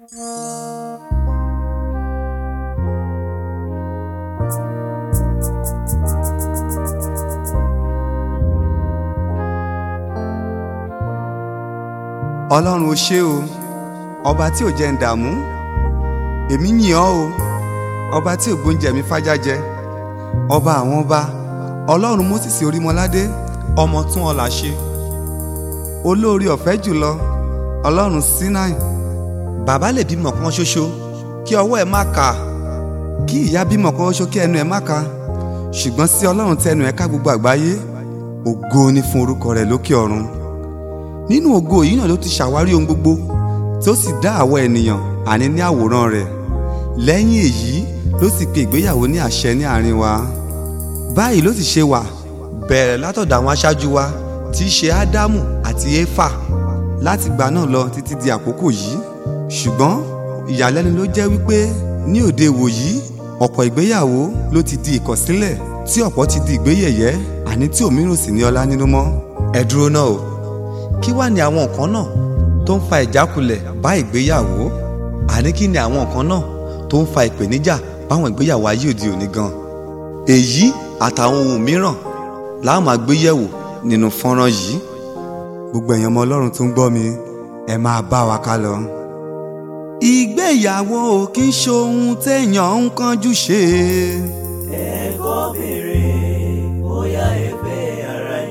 ọlọ́run o ṣé o ọba tí ò jẹ́ ń dààmú èmi yìn ọ́ o ọba tí ò gbóúnjẹ mi fájájẹ ọba àwọn ọba ọlọ́run mósìsì orímọládé ọmọ tún ọlà ṣe olóore ọ̀fẹ́ jùlọ ọlọ́run sinai bàbá lè bímọ kan ṣoṣo kí ọwọ́ ẹ̀ má kà kí ìyá bímọ kan ṣoṣo kí ẹnu ẹ̀ má kà ṣùgbọ́n sí ọlọ́run tẹnu ẹ̀ ká gbogbo àgbáyé ògo ni fún orúkọ rẹ̀ lókè ọ̀run nínú ògo yìí náà ló ti ṣàwárí ohun gbogbo tó sì dá àwọ ènìyàn àní ní àwòrán rẹ̀ lẹ́yìn èyí ló sì pe ìgbéyàwó ní àṣẹ ní àárín wa báyìí ló sì ṣe wà bẹ̀rẹ̀ látọ̀dọ̀ àwọn aṣáájú wa tí í ṣe ádámù àti éfà láti gbà náà lọ títí di àkókò yìí ṣùgbọ́n ìyàlẹ́nu ló jẹ́ wípé ní òde ìwòyí ọ̀pọ̀ ìgbéyàwó ló ti di ìkọ̀sílẹ̀ tí ọ̀pọ̀ ti di ìgbéyẹ̀yẹ́ àní tí òmíràn sì ní ọlá nínú mọ́ ẹ dúró náà o kí wá ní àwọn nǹkan náà tó ń fa ìjákulẹ̀ bá ìgbéyàwó àní kí ni àwọn nǹkan náà tó ń fa ìpèníjà báwọn ìgbéyàwó ayé òde òní gan èyí àtàwọn ohun mìíràn la máa gbé yẹ̀wò nínú fọ́nrán yìí gbogbo èèyàn ọmọ ọlọ́run tó ń gbọ́ mi ẹ máa bá wa ká lọ. ìgbéyàwó kì í ṣohun téèyàn ń kánjú ṣe. ẹ kọ́ béèrè bóyá ẹ fẹ́ ara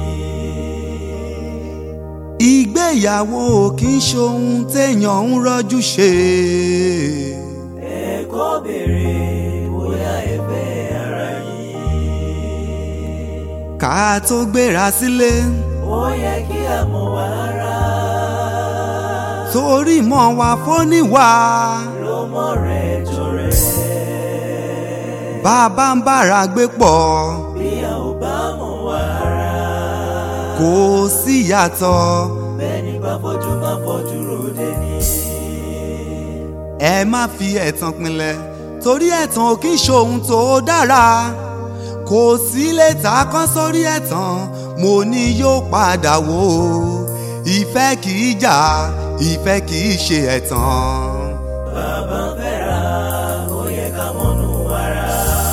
yín. ìgbéyàwó kì í ṣohun téèyàn ń rọ́jú ṣe. ẹ kọ́ béèrè bóyá ẹ fẹ́ ara yín. ká tó gbéra sílé ó yẹ kí a mọ̀ wá ara. torí mọ́ wa fóníwà ló mọ̀ rẹ̀ jọ rẹ̀. bá a bá ń bára gbé pọ̀ bí a ò bá mọ̀ wá ara. kò sí yàtọ̀ bẹ́ẹ̀ni bá fojú má fojú ròde ni. ẹ má fi ẹ̀tàn pinlẹ̀ torí ẹ̀tàn ò kí ń ṣohun tó dára kò sí lè ta kán sórí ẹ̀tàn mo ní yóò padà wò ó ìfẹ́ kì í jà ìfẹ́ kì í ṣe ẹ̀tàn. bàbá ń fẹ́ra ó yẹ ká mọ̀nú ara.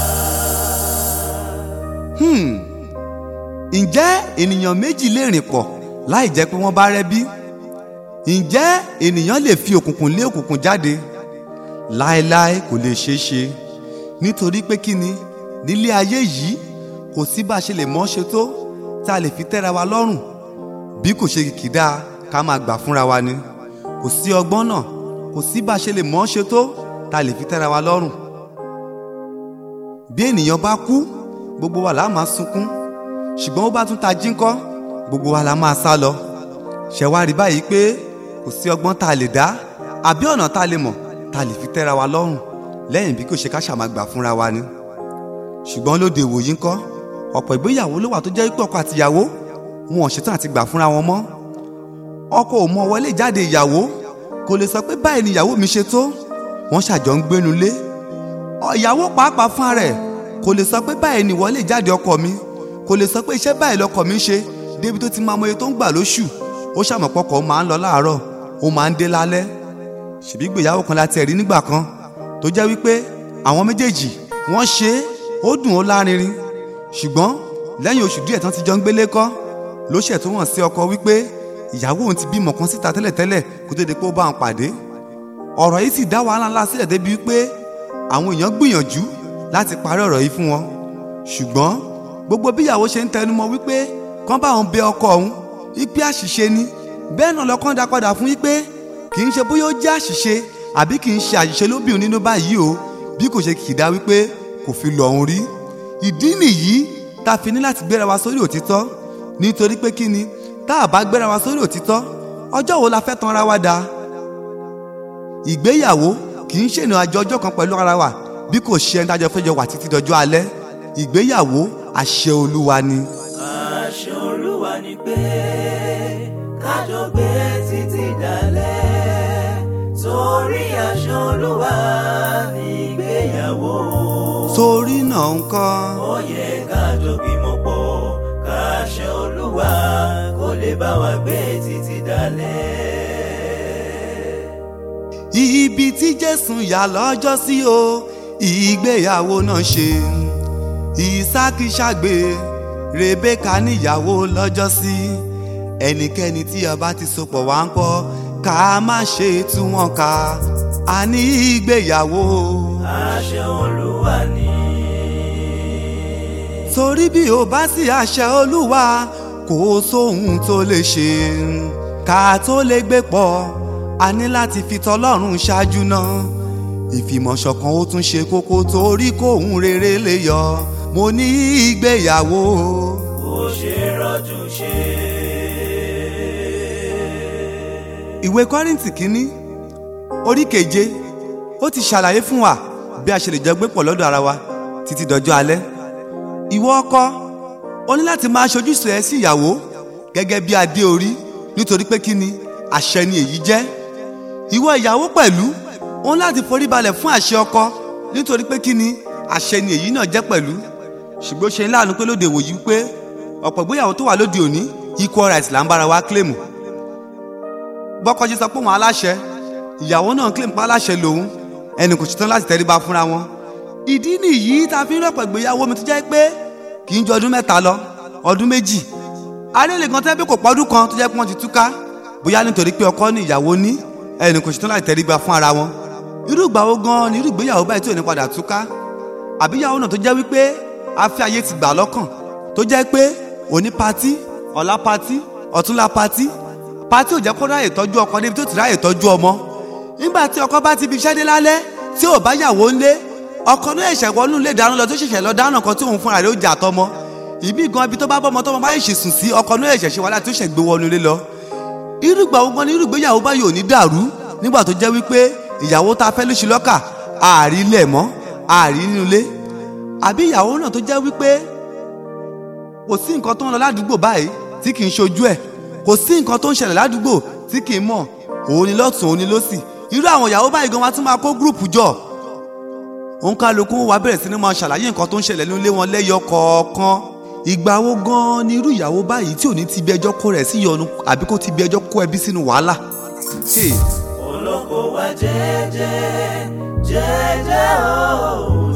Hmm. ǹjẹ́ ènìyàn méjì lè rìn pọ̀ láì jẹ́ pé wọ́n bá rẹ́bí? ǹjẹ́ ènìyàn lè fi òkùnkùn lé òkùnkùn jáde? láéláé kò lè ṣeé ṣe nítorí pé kí ni nílé ayé yìí kò sí bá a ṣe lè mọ́ ṣe tó tá a lè fi tẹ́ra wa lọ́rùn bí kò ṣe kìkìdá ká máa gbà fúnra wa ni kò sí ọgbọ́n náà kò sí bá a ṣe lè mọ́ ṣe tó tá a lè fi tẹ́ra wa lọ́rùn bí ènìyàn bá kú gbogbo wa la máa sunkún ṣùgbọ́n ó bá tún ta jí ńkọ́ gbogbo wa la máa sá lọ ṣe wá rí báyìí pé kò sí ọgbọ́n tá a lè dá àbí ọ̀nà tá a lè mọ̀ tá a lè fi tẹ́ra wa lọ́rùn lẹ́yìn bí kò ṣe ká ṣàmà gbà fúnra wa ni ṣùgbọ́n lóde ìwòyí ńkọ́ ọ̀pọ̀ ìgbéyàwó ló wà tó jẹ́ pé ọkọ àtìyàwó wọn ò ṣetán àti gbà fúnra wọn mọ́ ọkọ ò mọ wọlé jáde ìyàwó kò lè sọ pé báyìí ni ìyàwó mi ṣe tó wọ́n ṣàjọ ń gbénu lé ìyàwó pàápàá fún ara ẹ̀ kò lè sọ pé báyìí ni wọlé jáde ọkọ mi kò lè sọ pé iṣẹ́ báyìí lọkọ mi ń ṣe débi tó ti máa mọye tó ń gbà lóṣù ó ṣàmọ̀pọ̀kọ̀ ó máa ń lọ láàárọ̀ ó máa ń dé lálẹ́ ṣèbí ìgbéyàwó kan láti ẹ̀rí nígbà kan tó jẹ́ wípé àwọn méjèèjì wọ́n ṣe é ó dùn ó lárinrin ṣùgbọ́n lẹ́yìn oṣù díẹ̀ tán ti jọ ń gbélé kọ́ ló ṣẹ̀ tó hàn sí ọkọ wípé ìyàwó òun ti bímọ kan síta tẹ́lẹ̀tẹ́lẹ̀ kó tó di pé ó bá wọn pàdé ọ̀rọ̀ yìí sì dá wàhálà ńlá sílẹ̀ débi wípé àwọn èèyàn gbìyànjú láti parí ọ̀rọ̀ yìí fún wọn ṣùgbọ́n gbogbo bí ìyàwó ṣe ń tẹnumọ́ wípé kán bá òun bẹ ọkọ òun wípé àṣìṣe ni bẹ́ẹ̀ náà lọ́kàn dá padà fún wípé kì í ṣe bóyá ó jẹ́ àṣìṣe àbí kì í ṣe àṣìṣe lóbìnrin nínú báyìí o bí kò ṣe kìdá wípé kò fi lọ òun rí ìdí nìyí tá a fi ní láti gbéra wa sórí òtítọ́ nítorí pé kí ni tá a bá gbéra wa sórí òtítọ́ ọjọ́ wo la fẹ́ tan ara wa dà ìgbéyàwó kì í ṣènà àjọ ọjọ́ kan pẹ̀lú ara wa bí kò ṣe ẹni tájọ fẹ́jọ wà títí dọjọ́ alẹ́ ìgbéyàwó àṣẹ olúwa ni. àṣẹ olúwa ni pé kájọ gbé títí dalẹ̀ torí àṣẹ olúwa ní ìgbéyàwó. torí náà ń kọ́ ó yẹ kájọ bímọ pọ̀ káṣẹ olúwa kó lè bá wa gbé títí dalẹ̀. ibi tí jésù yà lọ́jọ́ sí o ìgbéyàwó náà ṣe ìsákì ṣàgbé rebeka níyàwó lọ́jọ́ sí ẹnikẹ́ni tí ọba ti sopọ̀ wá ń kọ́ ká má ṣe tú wọn ká a ní ìgbéyàwó. àṣẹ olúwa ni. torí bí o bá sí àṣẹ olúwa kò sóhun tó lè ṣe ká tó lè gbé pọ̀ a ní láti fi tọlọ́run ṣáájú náà ìfìmọ̀ṣọ̀kan ó tún ṣe kókó torí kóhun rere lè yọ mo ní ìgbéyàwó. kò ṣe rọ́jú ṣe. ìwé kọ́rìntì kínní orí keje ó ti ṣàlàyé fún wa bí a ṣe lè jọ gbé pọ̀ lọ́dọ̀ ara wa títí dọjọ́ alẹ́ ìwọ ọkọ o ní láti máa ṣojúṣe ẹ sí ìyàwó gẹ́gẹ́ bí adé orí nítorí pé kí ni àṣẹ ni èyí jẹ́ ìwọ ìyàwó pẹ̀lú o ní láti forí balẹ̀ fún àṣẹ ọkọ nítorí pé kí ni àṣẹ ni èyí náà jẹ́ pẹ̀lú ṣùgbọ́n ó ṣe ń láàánú pé lóde ìwòyí pé ọ̀pọ̀ ìgbéyàwó tó wà lóde òní equal rights là ń bára wa claim bọ́kọ ṣe sọ pé òun aláṣẹ ìyàwó náà claim pa aláṣẹ lòun ẹnì kò ṣetán láti tẹríba fúnra wọn ìdí nìyí tá a fi ń rọ̀pọ̀ ìgbéyàwó mi tó jẹ́ pé kì í ju ọdún mẹ́ta lọ ọdún méjì arẹ́lẹ̀ kan tẹ́ pé kò pọ́dún kan tó jẹ́ pé wọ́n ti túká bóyá nítorí pé ọkọ ní ìyàwó ní ẹnì kò ṣetán láti tẹríba fún ara wọn irú ìgbà wo gan ni irú ìgbéyàwó báyìí tí ò ní padà túká àbíyàwó náà tó jẹ́ wípé afẹ́ ayé ti gbà lọ́kàn tó jẹ́ pé òní patí ọ̀la patí ọ̀túnla patí patí ò jẹ́ kó ráyè tọ́jú ọkọ níbi tó ti ráyè tọ́jú ọmọ nígbà tí ọkọ bá ti fi iṣẹ́ dé lálẹ́ tí ò bá yàwó ńlé ọkọ náà ẹ̀ṣẹ̀ wọnú ilé dáná lọ tó ṣẹ̀ṣẹ̀ lọ dáná kan tí òun fúnra rẹ̀ ó jà tọmọ ìbí gan ibi tó bá bọ́mọ tọmọ bá ṣe sùn sí ọkọ náà ẹ̀ṣẹ̀ ṣe wàhálà tó ṣẹ̀ gbé wọnú ilé lọ irúgbà ogun ni irúgbéyàwó báyìí ò ní dàrú nígbà tó jẹ́ wípé ìyàwó tá a fẹ́ lóṣù lọ́kà ààrí ilẹ̀ mọ́ ààrí nínú ilé àbí ìyàwó náà tó jẹ́ wípé kò sí nǹkan tó ń lọ ládùúgbò báyìí tí kì í ṣojú ẹ̀ kò sí nǹkan tó ń ṣẹlẹ̀ ládùúgbò tí kì í mọ̀ òun ni lọ́tún òun ni lọ́sì irú àwọn ìyàwó báyìí gan wa tún máa kó gúrùpù jọ òun kálukú wa bẹ̀rẹ̀ sí ni máa ṣàlàyé nǹkan tó ń ṣẹlẹ̀ nílé wọn lẹ́yọ kọ̀ọ̀kan ìgbà wo gan ni irú ìyàwó báyìí tí ò ní ti bí ẹjọ́ kó rẹ̀ sí yọnu àbí kó ti bí ẹjọ́ kó ẹbí sínú wàhálà. Hey. olóko wa jẹ́jẹ́ jẹ́jẹ́ o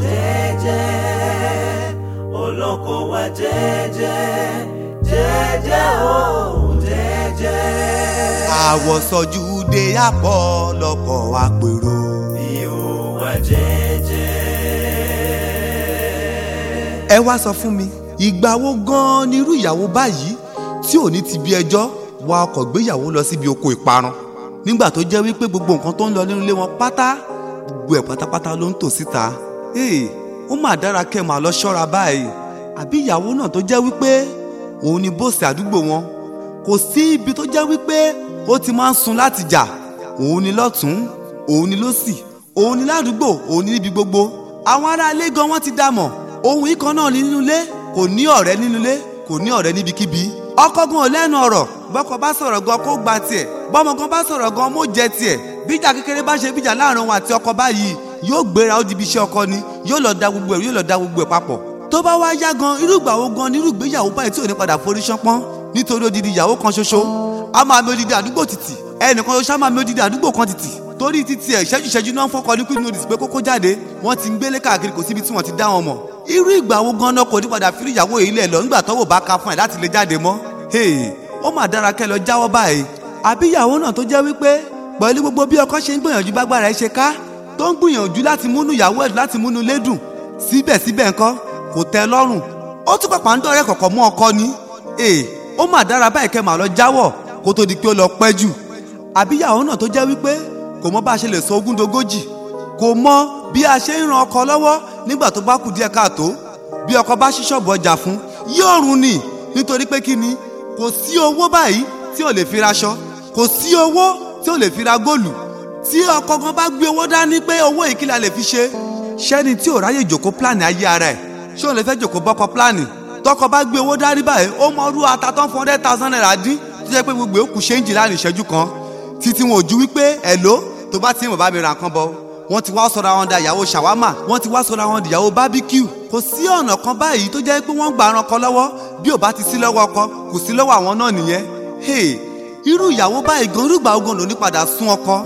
jẹ́jẹ́ olóko wa jẹ́jẹ́ jẹ́jẹ́ o jẹ́jẹ́. àwọ̀sọ̀jú de àpọ̀ lọ́kọ̀ àpérò. ihò wa jẹ́jẹ́. ẹ wá sọ fún mi ìgbà wo gan ni irú ìyàwó báyìí tí ò ní ti bí ẹjọ́ wa ọkọ̀ gbéyàwó lọ síbi oko ìparun nígbà tó jẹ́ wípé gbogbo nǹkan tó ń lọ nínú ilé wọn pátá gbogbo ẹ̀ pátápátá ló ń tò síta ee ó mà dára kẹ́ máa lọ ṣọ́ra báyìí àbí ìyàwó náà tó jẹ́ wípé òun ni bóòsì àdúgbò wọn kò sí ibi tó jẹ́ wípé ó ti máa ń sun láti jà òun ni lọ́tún òun ni lósì òun ni ládùúgbò òun ni níbi gbogbo àwọn ará ilé gan wọn ti dá mọ̀ ohun ikọ̀ náà ní nínú ilé kò ní ọ̀rẹ́ nínú ilé kò ní ọ̀rẹ́ níbikíbi ọkọ gan ò lẹ́nu ọ̀rọ̀ bọ́kọ bá sọ̀rọ̀ gan kó gba tiẹ̀ bọ́mọ gan bá sọ̀rọ̀ gan mó jẹ tiẹ̀ bíjà kékeré bá ṣe bíjà láàrin òun àti ọkọ báyìí yóò gbéra ó di ibi iṣẹ́ ọkọ ni yóò lọ da gbogbo ẹ̀ yóò lọ da gbogbo ẹ̀ papọ̀ tó bá wá yá gan irúgbà wo gan nírú ìgbéyàwó báyìí tí ò ní padà forí ṣánpọ́n nítorí odidi ìyàwó kan ṣoṣo a máa mi odidi àdúgbò títì ẹnìkan ṣoṣo a máa mi odidi àdúgbò kan títì torí títí ẹ̀ ṣẹ́jú ṣẹ́jú náà ń fọ́kọ ní queen notice pé kókó jáde wọ́n ti ń gbélé káàkiri kò síbi tí wọ́n ti dá wọn mọ̀ irú ìgbà wo gan náà kò ní padà fi ìyàwó yìí lẹ̀ lọ nígbà tọ́wọ́ bá ka fún ẹ̀ láti lè jáde mọ́ hey ó mà dára kẹ́ lọ jáwọ́ báyìí àbí ìyàwó náà tó jẹ́ wípé pẹ̀lú gbogbo bí ọkọ ṣe ń gbìyànjú bágbára ẹ ṣe ká tó ń gbìyànjú láti múnú ìyàwó ẹ̀ láti múnú lédùn síbẹ̀síbẹ̀ ńkọ́ kò tẹ́ lọ́rùn ó tún pàpà ń dọ̀rẹ́ kọ̀kọ̀ mú ọkọ ni ee ó mà dára báyìí kẹ́ máa lọ jáwọ́ kó tó di pé ó lọ pẹ́ jù àbí ìyàwó náà tó jẹ́ wípé kò mọ bá a ṣe lè sọ ogún dogójì kò mọ bí a ṣe ń ran ọkọ lọ́wọ́ nígbà tó bá kù díẹ̀ káàtó bí ọkọ bá ṣí ṣọ́ọ̀bù ọjà fún yóò run ni nítorí pé kí ni kò sí owó báyìí tí ò lè fi raṣọ kò sí owó tí ò lè fi ra góòlù tí ọkọ gan bá gbé owó dání pé owó yìí kí la lè fi ṣe ṣẹ́ni tí ò ráyè jòkó pílánì ayé ara ẹ̀ ṣé òun lè fẹ́ jòkó bọ́kọ pílánì tọkọ bá gbé owó dání báyìí ó mọ ọdún ata tán fún hundred thousand naira dín tó jẹ́ pé gbogbo òkú ṣéǹjì láàrin ìṣẹ́jú kan títí wọn ò ju wípé ẹ̀ló tó bá ti ń bàbá mi ra nǹkan bọ̀ wọ́n ti wá sọ̀rọ̀ àwọn da ìyàwó ṣàwámà wọ́n ti wá sọ̀rọ̀ àwọn ìyàwó bábíkíù kò sí ọ̀nà kan báyìí tó jẹ́ pé wọ́n gbà ran ọkọ lọ́wọ́ bí ò bá ti sí lọ́wọ́ ọkọ kò sí lọ́wọ́ àwọn náà nìyẹn hey irú ìyàwó báyìí gan irúgbà ogun ló ní padà sún ọkọ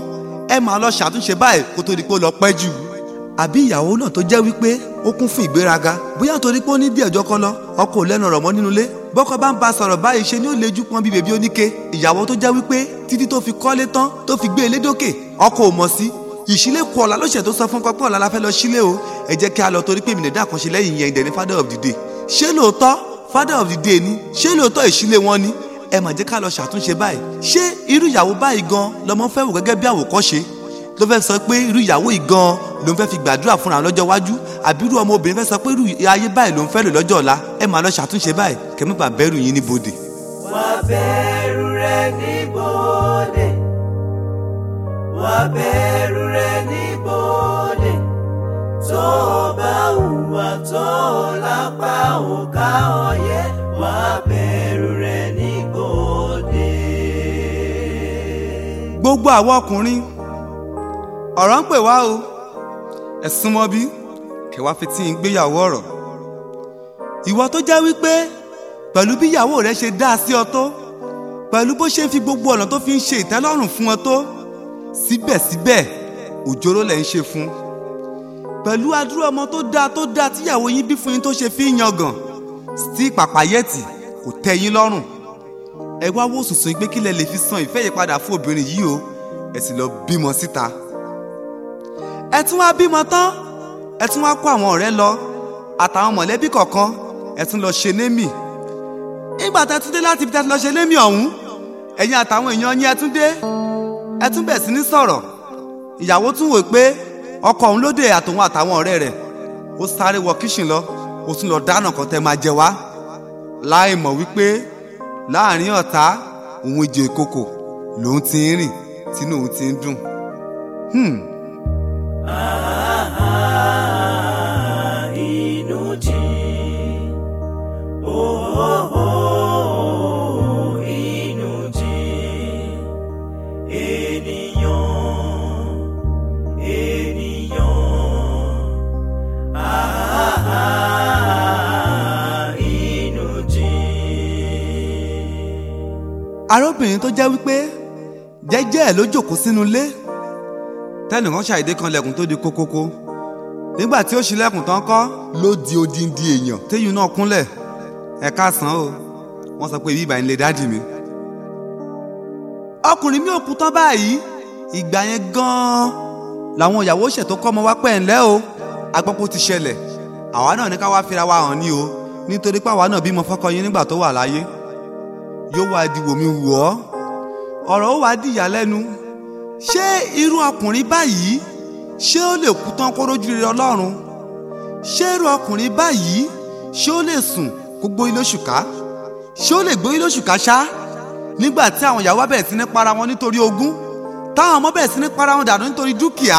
ẹ máa lọ ṣàtúnṣe báyìí kó tó di pé ó lọ pẹ́ jù àbí ìyàwó náà tó jẹ́ wípé ó kún fún ìgbéraga bóyá nítorí pé ó ní bí ẹ̀jọ́ kan lọ ọkọ ò lẹ́nu ọ̀rọ̀ mọ́ nínú ilé bọ́kọ bá ń ba sọ̀rọ̀ báyìí ṣe ni ó lejú pọn bí bèbí oníke ìyàwó tó jẹ́ wípé títí tó fi kọ́lé tán tó fi gbé ilé dókè ọkọ ò mọ̀ sí ìṣílẹ̀ kù ọ̀la ló ṣẹ̀ tó sọ fún ọkọ pé ọ̀la la fẹ́ lọ sílé o ẹ jẹ́ kí a lọ torí pé èmi nìdá kan ṣe lẹ́yìn yẹn ìdẹ̀ni father of the day ṣé lóòótọ́ father of the day ni ṣé lóòótọ́ ìṣílẹ̀ wọn ni ẹ mà jẹ́ ká lọ ṣàtúnṣe báyìí ṣé irú ìyàwó báyìí gan lọmọ fẹ́ wò gẹ́gẹ́ bí àwòkọ́ṣe ló fẹ́ sọ pé irú ìyàwó yìí gan ló ń fẹ́ fi gbàdúrà fúnra lọ́jọ́ iwájú àbí irú ọmọ obìnrin fẹ́ sọ pé irú ayé báyìí ló ń fẹ́ lò lọ́jọ́ ọ̀la ẹ máa lọ ṣàtúnṣe báyìí kẹ́mi bà bẹ́rù yín níbodè. wá bẹ̀rù rẹ níbodè wá bẹ̀rù rẹ níbodè tó o bá hùwà tó o lápá ò ká ọ yẹ wá bẹ̀rù rẹ níbodè. gbogbo àwọn ọkùnrin ọ̀rọ̀ ń pè wá o ẹ súnmọ́ bí kẹwàá fi tí ń gbéyàwó ọ̀rọ̀ ìwọ tó jẹ́ wípé pẹ̀lú bí ìyàwó rẹ ṣe dá sí ọ tó pẹ̀lú bó ṣe ń fi gbogbo ọ̀nà tó fi ń ṣe ìtẹ́lọ́rùn fún ọ tó síbẹ̀síbẹ̀ òjòrò lẹ̀ ń ṣe fún pẹ̀lú adúrú ọmọ tó dáa tó dáa tíyàwó yín bí fún yín tó ṣe fi ń yangàn sí pàpàyẹ́tì kò tẹ́ yín lọ́rùn ẹ wá wò sùnsùn pé kílẹ̀ lè fi san ìfẹ́ yìí padà fún obìnrin yìí o ẹ sì lọ bímọ síta ẹ tún wá bímọ tán ẹ tún wá kó àwọn ọ̀rẹ́ lọ àtàwọn mọ̀lẹ́bí kọ̀ọ̀kan ẹ tún lọ ṣe némì nígbà tẹ́ tún dé láti ibi tẹ́ ti lọ ṣe némì ọ̀hún ẹ̀yin àtàwọn èèyàn yín ẹ tún dé ẹ tún bẹ̀ sí ní sọ̀rọ̀ ìyàwó tún wò pé ọkọ òun lóde àtòun àtàwọn ọ̀rẹ́ rẹ̀ ó sáré wọ kíṣìn lọ ó tún lọ dáná kan tẹ́ máa jẹ wá láì mọ̀ wípé láàrin ọ̀tá òun ìjẹ ìkòkò lòun ti ń rìn tínú òun ti ń dùn. Hmm. Ah, inú jìn. Oh, oh, oh, inú jìn. Ènìyàn, ènìyàn. Ah, inú jìn. arábìnrin tó jẹ́ wípé jẹ́jẹ́ ẹ̀ ló jókòó sínú ilé tẹ́nìkan ṣàìdé kan lẹ̀kùn tó di kókókó nígbà tí ó ṣílẹ̀kùn tán kọ́ ló di odindi èèyàn téyùn náà kúnlẹ̀ ẹ káàsán o wọ́n sọ pé ibi ìbàyìn lè dádì mi. ọkùnrin mi ò kú tán báyìí ìgbà yẹn gan-an làwọn ìyàwó ṣẹ̀ tó kọ́ ọmọ wá pẹ́ ńlẹ́ o agbọ́pọ̀ ti ṣẹlẹ̀ àwa náà ní ká wá fira wa hàn ní o nítorí pé àwa náà bímọ fọ́kọ yín nígbà tó wà láyé yóò wá di wòmí wù ọ́ ọ̀rọ̀ ó wá di ìyàlẹ́nu ṣé irú ọkùnrin báyìí ṣé ó lè kú tán kó rójú rere ọlọ́run ṣé irú ọkùnrin báyìí ṣé ó lè sùn kó gbóyún lóṣù ká ṣé ó lè gbóyún lóṣù ká ṣá nígbà tí àwọn ìyàwó bá bẹ̀rẹ̀ sí ní para wọn nítorí ogún táwọn ọmọ bẹ̀rẹ̀ sí ní para wọn dànù nítorí dúkìá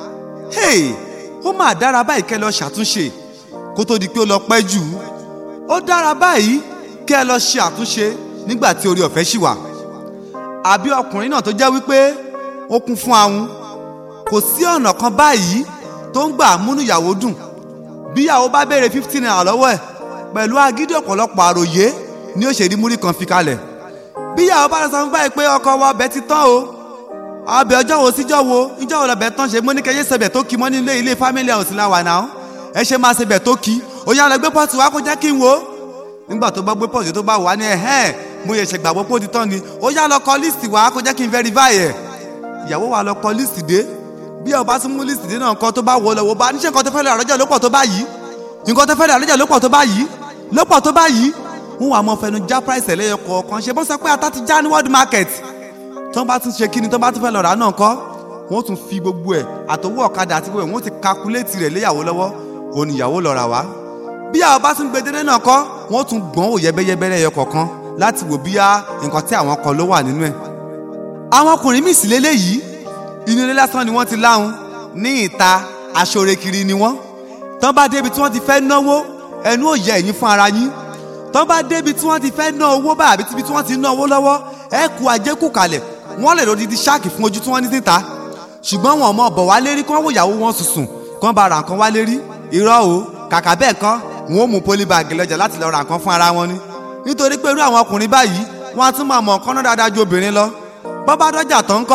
hey ó mà dára báyìí kẹ́ lọ ṣàtúnṣe kó tó di pé ó lọ pẹ́ jù ó dára báyìí kẹ́ lọ ṣe àtúnṣe nígbà tí orí ọ̀fẹ́ ṣì wà àbí ọkùnrin náà tó jẹ́ wípé ó kún fún ahun kò sí ọ̀nà kan báyìí tó ń gbà múnú ìyàwó dùn bí ìyàwó bá béèrè fifteen naira lọ́wọ́ ẹ̀ pẹ̀lú agídí ọ̀pọ̀lọpọ̀ àròyé ni ó ṣe rí múrí kan fi kalẹ̀ bí ìyàwó bá lọ sọ fún báyìí pé ọkọ wa ọbẹ̀ ti tán o ọbẹ̀ ọjọ́ wo síjọ́ wo ìjọ́ wo lọ́bẹ̀ tán ṣe mọ́ ní kẹyẹ sẹbẹ̀ tó kí mọ́ nílé ilé family house la wà náà ẹ ṣe máa ṣebẹ̀ tó kí ó yá lọ gbé pọ́ọ̀tù wá kó jẹ́ kí n wo nígbà tó bá gbé pọ́ọ̀tù tó bá wà ní ẹ̀hẹ́n mo yẹ ṣègbàgbọ́ pé ó ti tán ni ó yá lọ kọ líìsì wá kó jẹ́ kí n verify ẹ̀ ìyàwó wa lọ kọ líìsì dé bí ọba tún mú líìsì dé náà nǹkan tó bá wọ lọ wọ bá níṣẹ́ nǹkan tó fẹ́ lọ àrọ́jà ló pọ̀ tó bá yìí nǹkan tó fẹ́ lọ àrọ́jà ló pọ̀ tó bá yìí ló pọ̀ tó bá yìí ń wà mọ́ fẹnu já price ẹlẹ́yọ kọ̀ọ̀kan ṣe bó sọ pé ata ti já ní world market tó bá tún ṣe kí ni tó bá tún fẹ́ lọ rà náà kọ́ wọ́n tún fi gbogbo ẹ̀ àtọwọ́ ọ̀kadà àti gbogbo ẹ̀ wọ́n ti calculate rẹ̀ léyàwó lọ́wọ́ òun ìyàwó lọ rà wá bí àwọn bá tún gbedere náà kọ́ wọ́n tún gbọ́n wò yẹ́bẹ́yẹ́bẹ́ lẹ́yọ kọ̀ọ̀kan láti wò bíyá nǹkan tí àwọn kan ló wà nínú ẹ̀. àwọn ọkùnrin míì sì léléyìí inú ilé lásán ni wọ́n ti láhùn ní ìta aṣọre kiri ni wọ́n tán bá débi tí wọ́n ti fẹ́ náwó ẹnu ò yẹ ẹ̀yìn fún ara yín tán bá débi tí wọ́n ti fẹ́ ná owó báyìí àbí tíbi tí wọ́n ti ná owó lọ́wọ́ ẹ kú ajé kù kalẹ̀ wọ́n lè lòdì di ṣáàkì fún ojú tí wọ́n ní síta ṣùgbọ́n wọn mọ̀ bọ̀ wá lérí kí wọ́n wò ìyàwó wọn sùsùn kí wọ́n bá ra nǹkan wá lérí irọ́ o kàkà bẹ́ẹ̀ kan wọn ò mú pólíbàgì lọ́jà láti lọ ra nǹkan fún ara wọn ni nítorí pé irú àwọn ọkùnrin báyìí wọn á tún máa mọ̀ nǹkan náà dáadáa ju obìnrin lọ bọ́ bá dọ́jà tó ń kọ́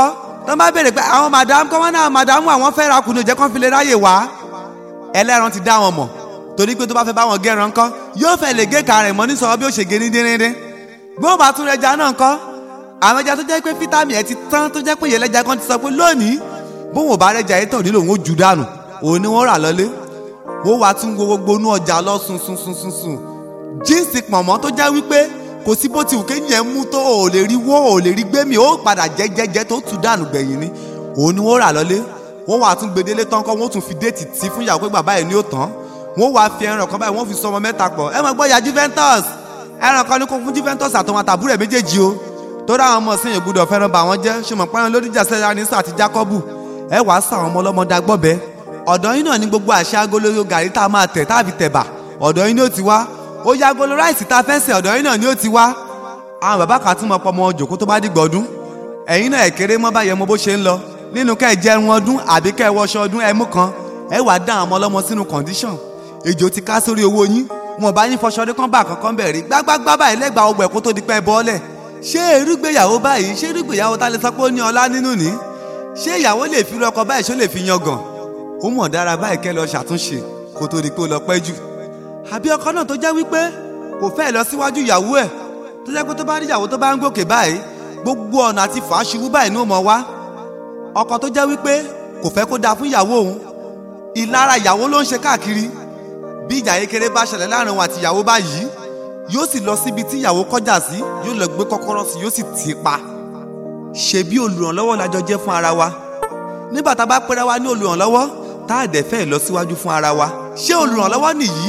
tó bá béèrè pé àwọn madam kọ́ wọn náà madam àwọn fẹ́ ra kùnú jẹ́ kán fi lè ráyè wá ẹlẹ́ran ti dá wọn mọ̀ torí pé tó bá fẹ́ bá wọn gẹ́ran kọ́ yóò fẹ́ lè gé kàrẹ̀ mọ́ ní sọ̀rọ̀ bí ó ṣe gé ní díndín bí ó bá tún rẹja náà kọ́ àwọn ẹja tó jẹ́ pé fítàmì ẹ̀ ti tán tó jẹ́ pé ìyẹlẹ́ja kan ti sọ pé lónìí bóun ò bá rẹja yìí tàn nílò òun ó jù dànù òun ni wọ́n rà lọ́lé wọ́n wá tún gbogbo inú ọjà lọ sùn sùn sùn sùn sùn jíǹsì pọ̀nmọ́ tó jẹ́ wípé kò sí bó ti wù kéèyàn mú tó ò lè rí wó ò lè rí gbé mi ó padà jẹ́jẹ́jẹ́ tó tù dànù gbẹ̀yìn ni òun ni wọ́n rà lọ́lé wọ́n wá tún gbedele tán kọ́ wọ́n tún fi déètì tí fún ìyàwó pé bàbá ẹ̀ ní ó tán wọ́n wá fi ẹran kan báyìí wọ́n fi sọ ọmọ mẹ́ta pọ̀ ẹ mọ̀ gbọ́ ya Juventus ẹran kan ní kó fún Juventus àtọwọn àtàbúrò ẹ̀ méjèèjì o tó dáhùn ọmọ sí yẹn gbúdọ̀ fẹ́ràn bá wọn jẹ́ ṣùgbọ́n pẹ́ràn lódìjà sẹ́yà ní sàtì Jákọ́bù ẹ wàá sà àwọn ọmọ ọlọ́mọdé agbọ́bẹ ọ̀dọ̀ yín náà ní gbogbo àṣà agolo gàrí tá a máa tẹ̀ táàbì tẹ̀bà ọ̀dọ̀ yín ni ó ti wá ó yá agolo ráìsì tá a fẹ́ sẹ̀ ọ̀dọ̀ yín náà ni ó ti wá àwọn bàbá kan tún mọ pọmọ jòkó tó bá dìgbà ọdún ẹ̀yin náà ẹ̀kéré mọ́ báyẹn mo bó ṣe ń lọ nínú kẹ́ ẹ jẹun ọdún àbí kẹ́ ẹ wọṣọ ọdún ẹ mú kan ẹ wàá dá àwọn ọmọ ọlọ́mọ sínú condition èjò ti ká sórí owó yín wọn bá yín fọṣọ ọdún kan bá kankan bẹ̀rẹ̀ gbágbágbá báyìí lẹ́gbàá ọgbà ẹ̀kọ́ tó di pẹ́ bọ́ọ̀lẹ̀ ṣé irúgbéyàwó báyìí ṣé irúgbéyàwó tá lè sọ pé ó ní ọlá nínú ní ṣé ìyàwó lè fi rọkọ báyìí ṣó lè fi yangàn ó mọ̀ dára báyìí kẹ́ lọ ṣàtúnṣe kó tó di pé ó lọ pẹ́ jù àbí ọkọ náà tó jẹ́ wípé kò fẹ́ lọ síwájú ìyàwó ẹ̀ tó jẹ́ pé tó bá rí ìyàwó tó bá ń gòkè báyìí gbogbo ọ̀nà àti fàáṣubú báyìí ní ó mọ̀ wá ọkọ tó jẹ́ wípé kò fẹ́ kó dáa fún ìyàwó òun ìlara ìyàwó ló ń ṣe káàkiri bí ìjà kékeré bá ṣẹlẹ̀ láàrin òun àti ìyàwó báyìí yóò sì lọ síbi tí ìyàwó kọjá sí yóò lọ gbé kọ́kọ́rọ́ sí yóò sì tì í pa ṣe bí olùrànlọ́wọ́ la jọ jẹ́ fún ara wa nígbà tá a bá pẹ́ra wa ní olùrànlọ́wọ́ tá a dẹ̀ fẹ́ lọ síwájú fún ara wa ṣé olùrànlọ́wọ́ nìyí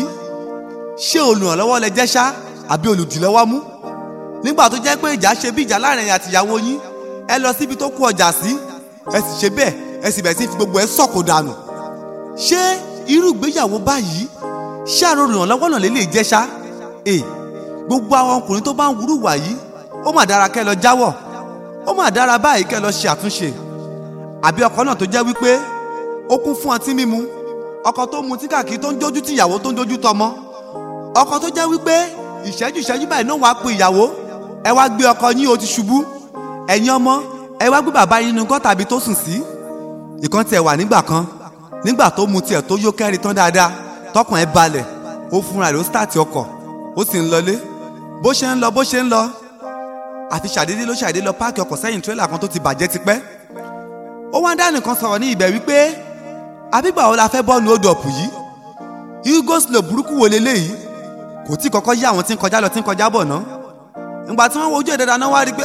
ṣé olùrànlọ́wọ́ lẹ jẹ́ ṣá àbí olùdílọ́wọ́ mú nígbà tó jẹ́ pé ìjà ṣe bí ìjà láàrin ẹ̀yin àti ìyàwó yín ẹ lọ síbi tó kó ọjà sí ẹ sì ṣe bẹ́ẹ̀ ẹ sì bẹ̀rẹ̀ sí fi gbogbo ẹ sọ̀kò dànù ṣé irú ìgbéyàwó báyìí ṣé àrò olùrànlọ́wọ́ náà lè lè jẹ́ ṣá ẹ gbogbo àwọn ọkùnrin tó bá ń wúrú wà yìí ó mà dára kẹ́ lọ jáwọ́ ó mà dára báyìí kẹ́ lọ ṣe àtúnṣe àbí ọkọ náà tó jẹ́ wípé ó kún fún ọtí mímu ọkọ tó mu tí káàkiri tó ń jójú tí ìyàwó tó ń jójú tọmọ ọkọ tó jẹ́ wípé ìṣẹ́jú ìṣẹ́jú báyìí náà wàá pe ìyàwó ẹ wá gbé ọkọ yín o ti ṣubú ẹ̀yin ọmọ ẹ wá gbé bàbá yín nínú gọ́ tàbí tó sùn sí ìkan tiẹ̀ wà nígbà kan nígbà tó mu tiẹ̀ tó yó kẹ́rin tán dáadáa tọkàn ẹ balẹ̀ ó fúnra rẹ̀ ó sítáàtì ọkọ̀ ó sì ń lọlé bó ṣe ń lọ bó ṣe ń lọ àti ṣàdédé ló ṣàdédé lọ páàkì ọkọ̀ sẹ́yìn tírélà kan tó ti bàjẹ́ tipẹ́ ó wá dá nìkan sọ̀rọ̀ ní ibẹ̀ wípé àbígbà wo la fẹ́ bọ́ọ̀nù ó dọ̀pù yìí hugo slow burúkú wo leléyìí kò tí kọ́kọ́ yí àwọn tí ń kọjá lọ tí ń kọjá bọ̀ ná ìgbà tí wọ́n wojú ẹ̀ dáadáa náà wá rí i pé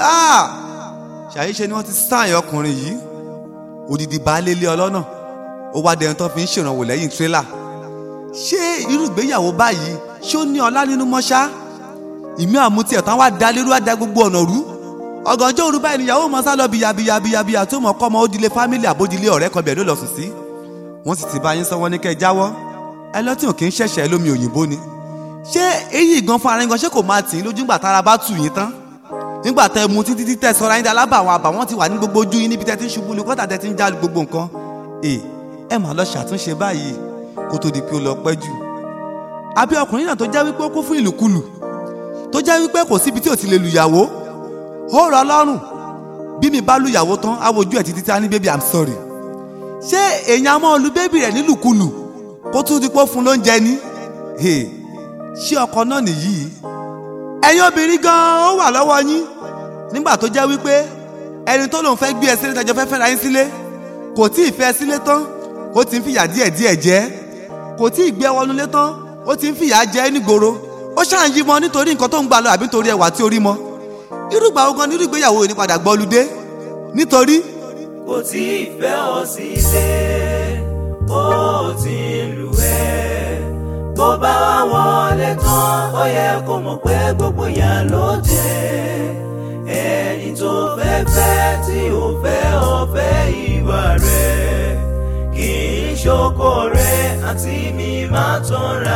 ṣàyíṣe ni wọ́n ti sáàyàn ọkùnrin yìí odidi baálé ilé ọlọ́nà ó wá dẹni tó fi ń ṣèrànwọ́ lẹ́yìn tírélà ṣé irú ìgbéyàwó báyìí ṣé ó ní ọlá nínú mọ́ṣá ìmí àmúti ẹ̀tàn wá da lérú àdá gbogbo ọ̀nà rú ọ̀gànjọ́ òru báyìí níyàwó mọ́ sá lọ bíyabíyabíyabíya tó mọ̀ kọ́ ọmọ ó dilé fámìlì àbódilé ọ̀rẹ́ kan bẹ̀rẹ̀ ló lọ sùn sí wọ́n sì ti bá yín sọ wọ́n ní kẹ́ ẹ jáwọ́ ẹ lọ́tí ò kì í ṣẹ̀ṣẹ̀ lómi òyìnbó ni ṣé èyí gan fún ara yín gan ṣé kò máa tì í lójú ńgbà tára bá tù yín tán nígbà tẹ mu títí títẹ sọra yín dalábà àwọn àbàwọ́n ti wà ní gbogbo ojú yín níbi tẹ ti ń ṣubú lu kọ́tà tẹ ti ń já gbogbo nǹkan ẹ ẹ máa lọ ṣàtúnṣe báyìí kó tó di pé ó lọ pẹ́ jù àbí ọkùnrin náà tó jẹ́ wípé ó kún fún ìlùkulù tó jẹ́ wípé kò síbi tí ò ti lè lùyàwó ó rọ lọ́rùn bí mi bá lùyàwó tán á wojú ẹ̀ títí tí a ní baby i'm sorry ṣé èèyàn máa lu bébì rẹ̀ nílùkulù kó tún di pé ó fún lóúnjẹ ní ṣé ọkọ náà nìyí ẹ̀yin obìnrin gan-an ó wà lọ́wọ́ yín nígbà tó jẹ́ wípé ẹni tó lòun fẹ́ gbé ẹ sílé tẹjọ fẹ́ fẹ́ra yín sílé kò tí ì fẹ́ sílé tán ó ti ń fìyà díẹ̀ díẹ̀ jẹ kò tí ì gbé wọnú lé tán ó ti ń fìyà jẹ nígboro ó ṣáà ń yí mọ nítorí nǹkan tó ń gbà lọ àbí nítorí ẹwà tí ó rí mọ irúgbà ogan ní irúgbéyàwó yìí ní padà gbọ́ludé nítorí. kò tí ì fẹ́ ọ sílé ó ti ń lù ẹ́ bó bá wá wọlé tán ó yẹ kó mọ̀ pé gbogbo yà ló jẹ́ ẹni tó fẹ́ fẹ́ tí ò fẹ́ ọ̀fẹ́ ìwà rẹ̀ kì í ṣoko rẹ̀ àti mi máa tọ́ra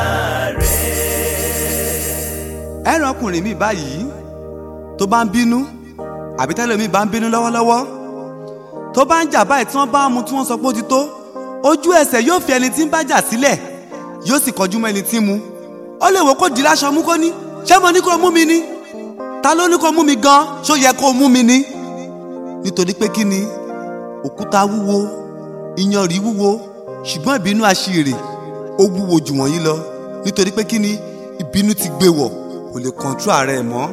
rẹ̀. ẹran ọkùnrin mi báyìí tó bá ń bínú àbí tẹ́lẹ̀ mi bá ń bínú lọ́wọ́lọ́wọ́ tó bá ń jà báyìí tí wọ́n bá mú tí wọ́n sọ pé ó ti tó ojú ẹsẹ̀ yóò fi ẹni tí ń bá jà sílẹ̀ yóò sì kọjú mọ́ ẹni tí ń mu ó lè wò kó di láṣọ mú kó ní ṣé mo ní kó mú mi ni ta ló ní kó mú mi gan ṣó yẹ kó mú mi ni nítorí pé kí ni òkúta wúwo iyanrìn wúwo ṣùgbọ́n ìbínú aṣèrè ó wúwo jù wọ́n yí lọ nítorí pé kí ni ìbínú ti gbé wọ̀ kò lè kọ̀ǹtró ara ẹ̀ mọ́.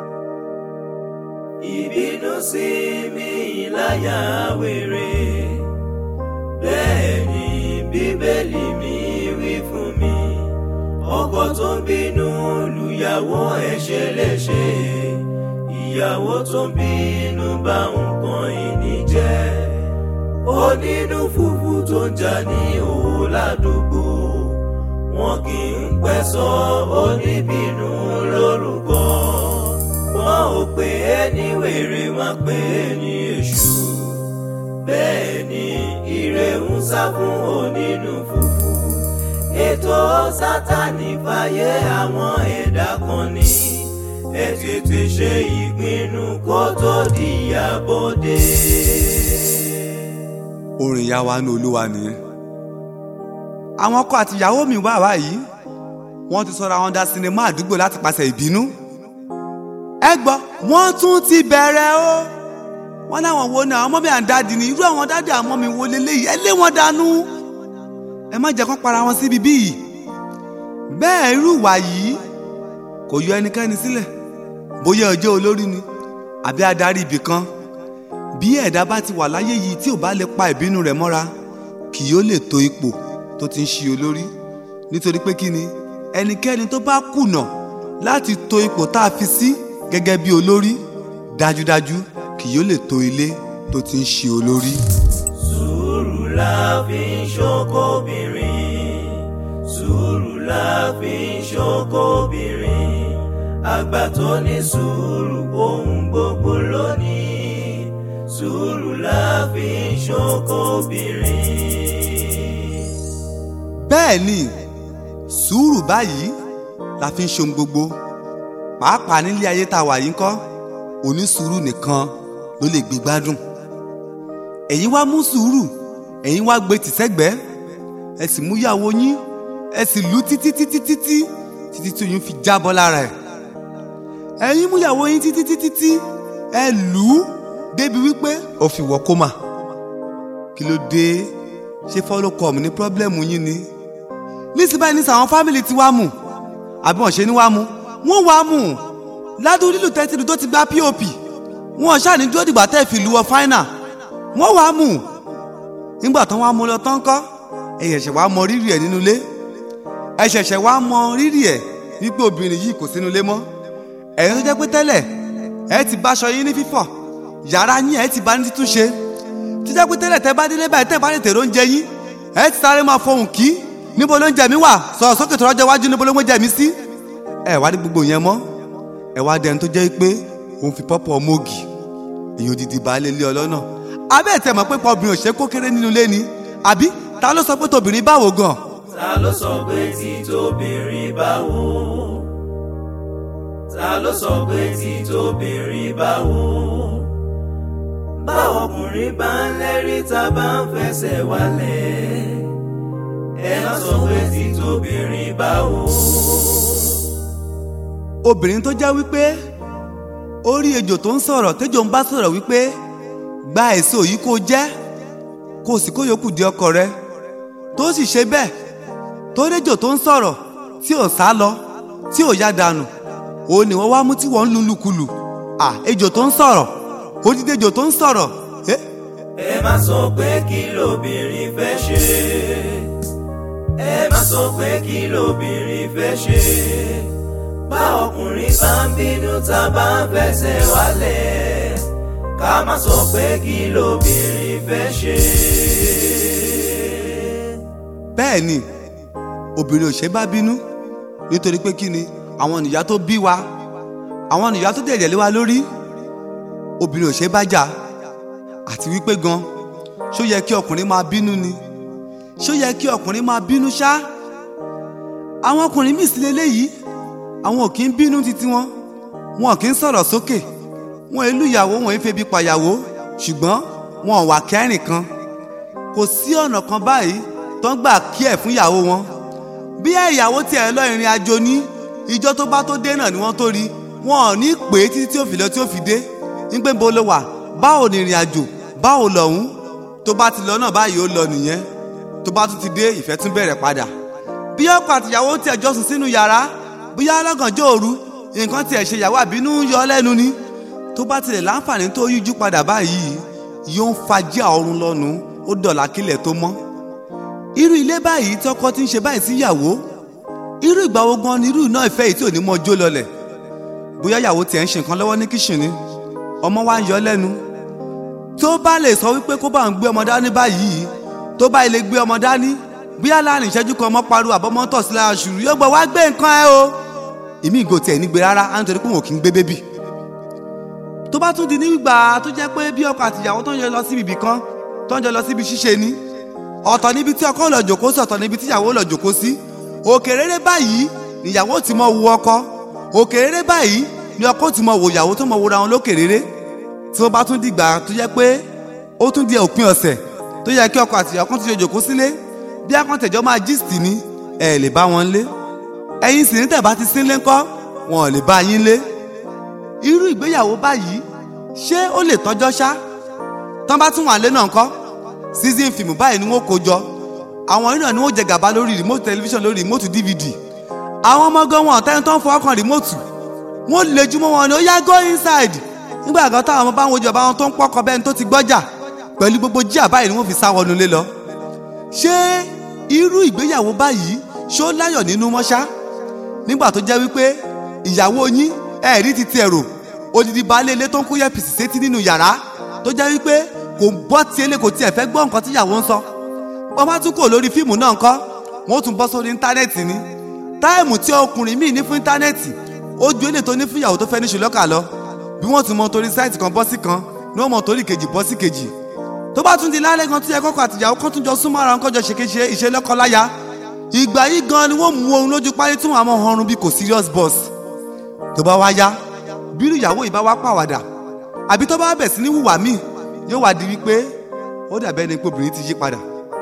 ìbínú sí mi láyà wèrè bẹ́ẹ̀ ni bíbélì mi wí fún mi ọkọ tó ń bínú lùyàwó ẹ̀ ṣe léṣe ìyàwó tó ń bínú bá nǹkan ìní jẹ́ onínú fùfú tó ń jà ní òwò ládùúgbò wọn kì í pẹ́ sọ oníbínú lórúkọ wọn ò pè é ní wèrè wọn pè é ní èṣù bẹ́ẹ̀ ni ire ń sá fún onínú fùfú ètò sátani fàyè àwọn ẹ̀dá kan ní ẹ tètè ṣe ìpinnu kó tó di àbọ̀dé. orin ìyá wa ní olúwa nìyẹn àwọn ọkọ àti ìyàwó mi wà báyìí wọ́n ti sọra wọn dá sinimá àdúgbò láti pàṣẹ ìbínú ẹ gbọ́ wọ́n tún ti bẹ̀rẹ̀ o wọ́n láwọn wo ni àwọn ọmọ mi à ń dáàdì ni irú àwọn dáàdì àwọn ọmọ mi wo leléyìí ẹ lé wọn dànù ẹ má jẹ́ kán para wọn síbi bíi bẹ́ẹ̀ irú ìwà yìí kò yọ ẹnikẹ́ni sílẹ̀ bóyá ọjọ́ olórí ni àbí adarí ibì kan bí ẹ̀dá bá ti wà láyé yìí tí ò bá lè pa ìbínú rẹ̀ mọ́ra kì yóò lè tó ipò tó ti ń ṣe olórí nítorí pé kí ni ẹnikẹ́ni tó bá kùnà láti tó ipò tá a fi sí gẹ́gẹ́ bí olórí dájúdájú kì yóò lè tó ilé tó ti ń ṣe olórí. sùúrù la fi ń ṣokòbìnrin sùúrù la fi ń ṣokòbìnrin àgbà tó ní sùúrù ohun gbogbo lónìí sùúrù la fi ń ṣokòbìnrin. bẹ́ẹ̀ ni sùúrù báyìí la fi ń ṣohun gbogbo pàápàá nílé ayé tá a wà yìí ńkọ́ onísùúrù nìkan ló lè gbé gbádùn ẹ̀yin wá mú sùúrù ẹ̀yin wá gbé tìṣẹ́gbẹ́ ẹ sì mú yàwó yín ẹ sì lù títí títí títí títí tí oyún fi jábọ́ lára ẹ̀ ẹ̀yin mú yàwó yín títí títí tí ẹ lù ú débi wípé ó fi wọ kómà kí ló dé ṣé follow come ní pọ́blẹ́mù yín ni nísìnyí báyìí ní sàwọn fámìlì tí wàá mú àbí wọn ṣe ní wàá mú wọn wàá mú ládùn lílù tẹ́tìlù tó ti gba pop wọn ṣáà ní dúró dìgbà tẹ́ fi lu ọ fáínà wọn wàá mú nígbà tán wàá mú lọ tán kọ́ ẹ ṣẹ̀ṣẹ̀ wàá mọ rírì ẹ̀ nínú ilé ẹ ṣẹ̀ṣẹ̀ wàá mọ rírì ẹ̀ wípé obìnrin yìí kò sínú ilé mọ́ ẹ̀yin tó jẹ́ pé tẹ́lẹ̀ ẹ ti báṣọ yín ní fífọ̀ yàrá yín ẹ ti bá ní títúnṣe tó jẹ́ pé tẹ́lẹ̀ tẹ́ bá délé báyìí tẹ́ bá lè tèrò oúnjẹ yín ẹ ti sáré máa fohùn kí níbo ló ń jẹ mí wà sọ̀rọ̀ sókè tó rọ́jọ́ iwájú níbo ló ń jẹ mí sí ẹ wá ní gbogbo yẹn mọ́ ẹ wá dẹni tó jẹ́ pé òun fi pọ́pọ́ mọ́ọ̀gì èyí òdìdí baálé ilé ọlọ́nà abẹ́ ẹ̀ tẹ̀ mọ̀ pé pọ̀ obìnrin ò ṣe kó kéré nínú ilé ni àbí ta ló sọ pé tobìnrin báwo gan ta ló sọ pé tí tóbìnrin báwo ta ló sọ pé tí tóbìnrin báwo báwo ọkùnrin bá ń lérí tá a bá ń fẹsẹ̀ wálẹ̀ ẹ má sọ pé tí tóbìnrin báwo. obìnrin tó jẹ́ wípé ó rí ejò tó ń sọ̀rọ̀ tẹ́jọ́ ń bá sọ̀rọ̀ wípé gba èso yìí kó jẹ́ kó o sì kó yòókù di ọkọ rẹ tó sì ṣe bẹ́ẹ̀ tó réjò tó ń sọ̀rọ̀ tí ò sá lọ tí ò yá dànù òun ni wọ́n wá mú tí wọ́n ń lu lùkulù à ejò tó ń sọ̀rọ̀ odidi ejò tó ń sọ̀rọ̀ eh? ẹ má sọ pé kí lobìnrin fẹ́ ṣe ẹ má sọ pé kí lobìnrin fẹ́ ṣe bá ọkùnrin bá ń bínú tá a bá ń fẹsẹ̀ wálẹ̀ ká má sọ pé kí lobìnrin fẹ́ ṣe. bẹ́ẹ̀ ni obìnrin ò ṣe bá bínú nítorí pé kí ni àwọn nìyá tó bí wa àwọn nìyá tó dẹ̀dẹ̀ lé wa lórí obìnrin ò ṣe bá jà àti wípé gan ṣó yẹ kí ọkùnrin máa bínú ni ṣó yẹ kí ọkùnrin máa bínú ṣá àwọn ọkùnrin míì sí leléyìí àwọn ò kí ń bínú títí wọn wọn kì í sọ̀rọ̀ sókè wọn èlú ìyàwó wọn èé febi pàyàwó ṣùgbọ́n wọn ò wà kẹ́rìn kan kò sí ọ̀nà kan báyìí tó ń gbà kí ẹ̀ fún ìyàwó wọn bí ẹ̀ ìyàwó tiẹ̀ lọ ìrìn àjò ní ìjọ tó bá tó dé náà ni wọ́n tó rí wọn ò ní pè é títí tí ó fi lọ tí ó fi dé nígbà bó ló wà báwo ni ìrìn àjò báwo lọ́hún tó bá ti lọ náà báyìí ó lọ nìyẹn tó bá tún ti dé ìfẹ́ tún bẹ̀rẹ̀ padà bí ọkọ àtìyàwó tiẹ̀ jọ sùn sínú yàrá bóyá lọ́gànjọ́ òru nǹkan tiẹ̀ ṣe ìyàwó àbínú yọ lẹ́nu ni tó bá tilẹ̀ láǹfààní tó yíjú padà báyìí yóò ń fajá ọrùn lọ́nu ó dọ̀là kílẹ̀ tó mọ́ irú ilé báyìí tí ọkọ ti ń ṣe báyìí sí ìyàwó irú ìgbà wo gan ni irú iná ìfẹ́ yìí tí ò ní mọ jó lọlẹ̀ bóyá ìyàwó tiẹ̀ ń ṣe nǹkan lọ́wọ́ ní kíṣìnì ọmọ wa ń yọ lẹ́nu tó bá lè sọ wípé kó bá ń gbé ọmọ dání báyìí tó bá ilé gbé ọmọ dání bóyá láàrin ìṣẹ́jú kan ọmọ pariwo àbọ̀mọ́ tọ̀ sí lára ṣùrù yóò gbọ́ wá gbé nǹkan ẹ o ìmí ìgò tiẹ̀ nígbè rárá á ń torí pé wọn kì í gbé bébì tó bá tún di nígbà tó jẹ́ pé bí ọkọ àtìyàwó tó ń jọ lọ síbi ibì kan tó ń jọ lọ síbi ṣíṣe ni ọ̀tọ̀ níbi tí ọkọ lọ jòkó sí ọ̀tọ̀ níbi tí ìyàwó lọ jòkó sí òkè rere báyìí níyàwó ti mọ wo ọkọ òkè rere báyìí ni ọkọ ti mọ wo ìyàwó tó mọ wo ra wọn lókè rere tí wọ́n bá tún dìgbà tó jẹ́ pé ó tún di òpin ọ̀sẹ̀ tó yẹ kí ọkọ àtìyàwó kan ti jọ jòkó sílé bí akọ́ntẹ̀jọ́ máa gist ni ẹ lè bá wọn lé ẹ̀yin sì ní tẹ̀ bá ti sínlé ńkọ́ wọn ò lè bá yín lé irú ìgbéyàwó báyìí ṣé ó lè tọ́jọ́ ṣá tán bá tún wà lé náà ńkọ́ season film báyìí ni wọ́n kó jọ àwọn yìí náà ni wọ́n jẹ gàba lórí remote television lórí remote dvd àwọn ọmọ gan wọn ọ̀tẹ́ni tó ń fọwọ́ kan remote wọ́n lè jùmọ̀ wọn ni ó yá go inside nígbà kan táwọn ọmọ bá ń wojú ọba wọn tó ń pọ́kọ bẹ́ẹ̀ ni tó ti gbọ́jà pẹ̀lú gbogbo jíà báyìí ni wọ́n fi sá wọnú ilé lọ ṣé irú ìgbéyàwó báyìí ṣó láyọ̀ nínú mọ́ṣá nígbà tó jẹ́ wípé ìyàwó yín ẹ̀rí ti tiẹ̀ rò odidi baálé ilé tó ń kó yẹpìsì sétí nínú yàrá tó jẹ́ wípé kò bọ́ tí ilé kò tiẹ̀ fẹ́ gbọ́ nǹkan tí ìyàwó ń sọ wọ́n bá tún kò lórí fíìmù náà ńkọ́ wọ́n tún bọ́ sórí íńtánẹ́ẹ̀tì ni táìmù tí ọkùnrin míì ní fún íńtánẹ́ẹ̀tì ó ju èlé tó ní fún ìyàwó tó fẹ́ ní ṣùlọ́kà lọ bí wọ́n tún mọ torí sáìtì kan bọ́ sí kan ni wọ́n mọ torí kejì bọ́ sí kejì tó bá tún di lálẹ́ kan tó yẹ kọ́kọ́ àtìyàwó kan tún jọ súnmọ́ ara wọn kọ́jọ ṣèkéṣe ìṣelọ́kọláya ìgbà yìí gan ni wọ́n mú ohun lójú páyé tí wọ́n á mọ ọrùn bí kò serious boss tó bá wá yá bírú ìyàwó yìí bá wá pàwàdà àbí tó bá bẹ̀ sí ní hùwà míì yóò wá di wípé ó dàbẹ́ ni pé obìnrin ti yí padà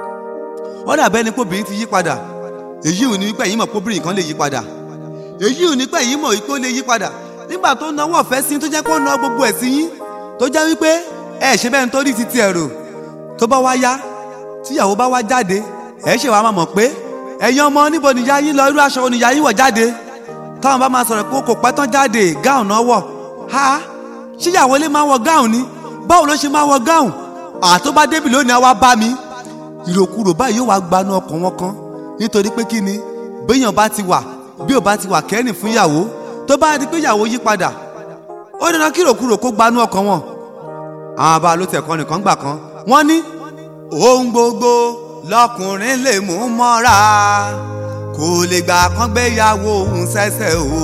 ó dàbẹ́ ni pé obìnrin ti yí padà èyí ò ní wípé ẹ̀yin mọ̀ pé obìnrin kan lè yí padà èyí ò ní pé ẹ̀yin mọ̀ wípé ó lè yí padà nígbà tó náwó ọ̀fẹ́ sí tó jẹ́ pé ó ná gbogbo ẹ̀ sí yín tó jẹ́ wípé ẹ ṣe bẹ́ẹ̀ nítorí títí ẹ̀rọ tó bá wá yá tíyàwó bá wá jáde ẹ ṣe wàá máa mọ̀ pé ẹ̀yin ọmọ níbo nìyá yín lọ irú aṣọ oníyá yín wọ̀ jáde táwọn bá máa sọ̀rọ̀ pé kò pẹ́ tán jáde gáùn náà wọ̀ ha ṣíyàwó lè máa wọ gáùn ni báwo ló ṣe máa wọ gáùn àtó bá débi lónìí á wá bá mi ìròkúrò báyìí yóò wá gbanú ọkàn wọn kan nítorí pé kí ni béèyàn bá ti wà bí ò bá ti wà kẹ́rìn fún ìyàwó tó bá di pé ìyàwó yí padà ó dandan kí ìròkúrò kó gbanú ọkàn wọn àwọn àbá ló tẹ̀ kọ́ nìkan gbà kan wọ́n ní ohun gbogbo lọkùnrin lè mú mọ́ra kò lè gbà kán gbéyàwó òun ṣẹ̀ṣẹ̀ o.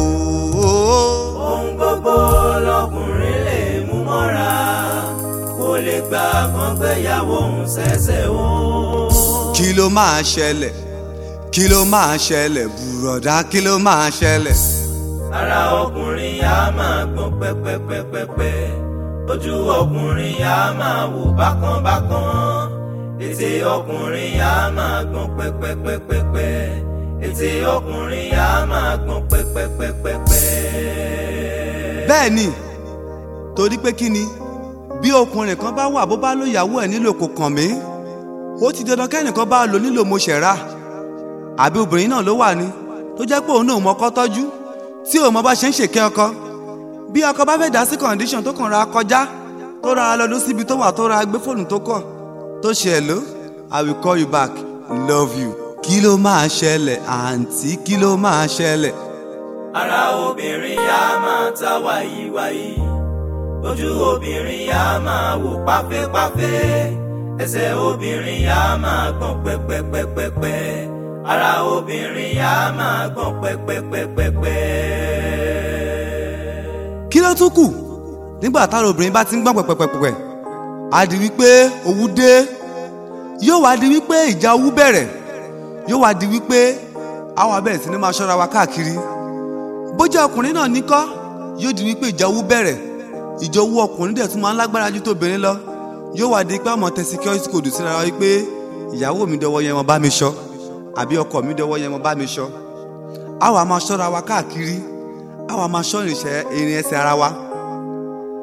ohun gbogbo lọkùnrin lè mú mọ́ra kò lè gbà kán gbéyàwó òun ṣẹ̀ṣẹ̀ o. kí ló máa ṣẹlẹ̀ kí ló máa ṣẹlẹ̀ bùrọ̀dá kí ló máa ṣẹlẹ̀. ara ọkùnrin yá máa gbọ́n pẹ́pẹ́pẹ́pẹ́ ojú ọkùnrin yá máa wò bákan bákan ètè ọkùnrin yá máa gbọ́n pẹ́pẹ́pẹ́pẹ́ ètè ọkùnrin yá máa gbọ́n pẹ́pẹ́pẹ́pẹ́. bẹ́ẹ̀ ni torí pé kí ni bí ọkùnrin kan bá wà bó bá lóyàwó ẹ̀ nílò kò kàn mí ó ti dandan kẹ́nìkan bá lò nílò mo ṣẹ̀ra àbí obìnrin náà ló wà ní tó jẹ́ pé òun náà mọ́kọ́ tọ́jú tí òun mọ bá ṣe ń ṣèké ọkọ bí ọkọ bá fẹ́ dá sí condition tó kàn ra kọjá tó ra lọ́dún síbi tó wà tó ra gbé fóònù tó kọ̀ tó ṣe ẹ̀ ló i will call you back love you. kí ló máa ṣẹlẹ̀ àǹtí kí ló máa ṣẹlẹ̀. ara obìnrin yá máa ta wàyíwàyí ojú obìnrin yá máa wò páfẹ́páfẹ́ ẹsẹ̀ obìnrin yá máa gbọ̀n pẹ́pẹ́pẹ́pẹ́ ara obìnrin yá máa gbọ̀n pẹ́pẹ́pẹ́pẹ́. kí ló tún kù nígbà táwọn obìnrin bá ti ń gbọ́n pẹ̀pẹ̀pẹ̀pẹ̀ á di wípé owú dé yóò wá di wípé ìjà owú bẹ̀rẹ̀ yóò wá di wípé àwọn abẹ́rẹ́ sí ni máa ṣọ́ra wa káàkiri bójú ọkùnrin náà níkọ́ yóò di wípé ìjà owú bẹ̀rẹ̀ ìjà owú ọkùnrin dẹ̀ tún máa ń lágbára ju tóbìnrin lọ yóò wá di pé àmọ́ tẹ security code síra wa wípé ìyàwó mi dọwọ́ yẹn wọn bá mi ṣọ́ àbí ọkọ mi dọwọ́ yẹn wọn bá mi ṣọ́ àwa máa ṣọ́ra wa káàkiri àwa máa ṣọ́ ìrìn ẹsẹ̀ ara wa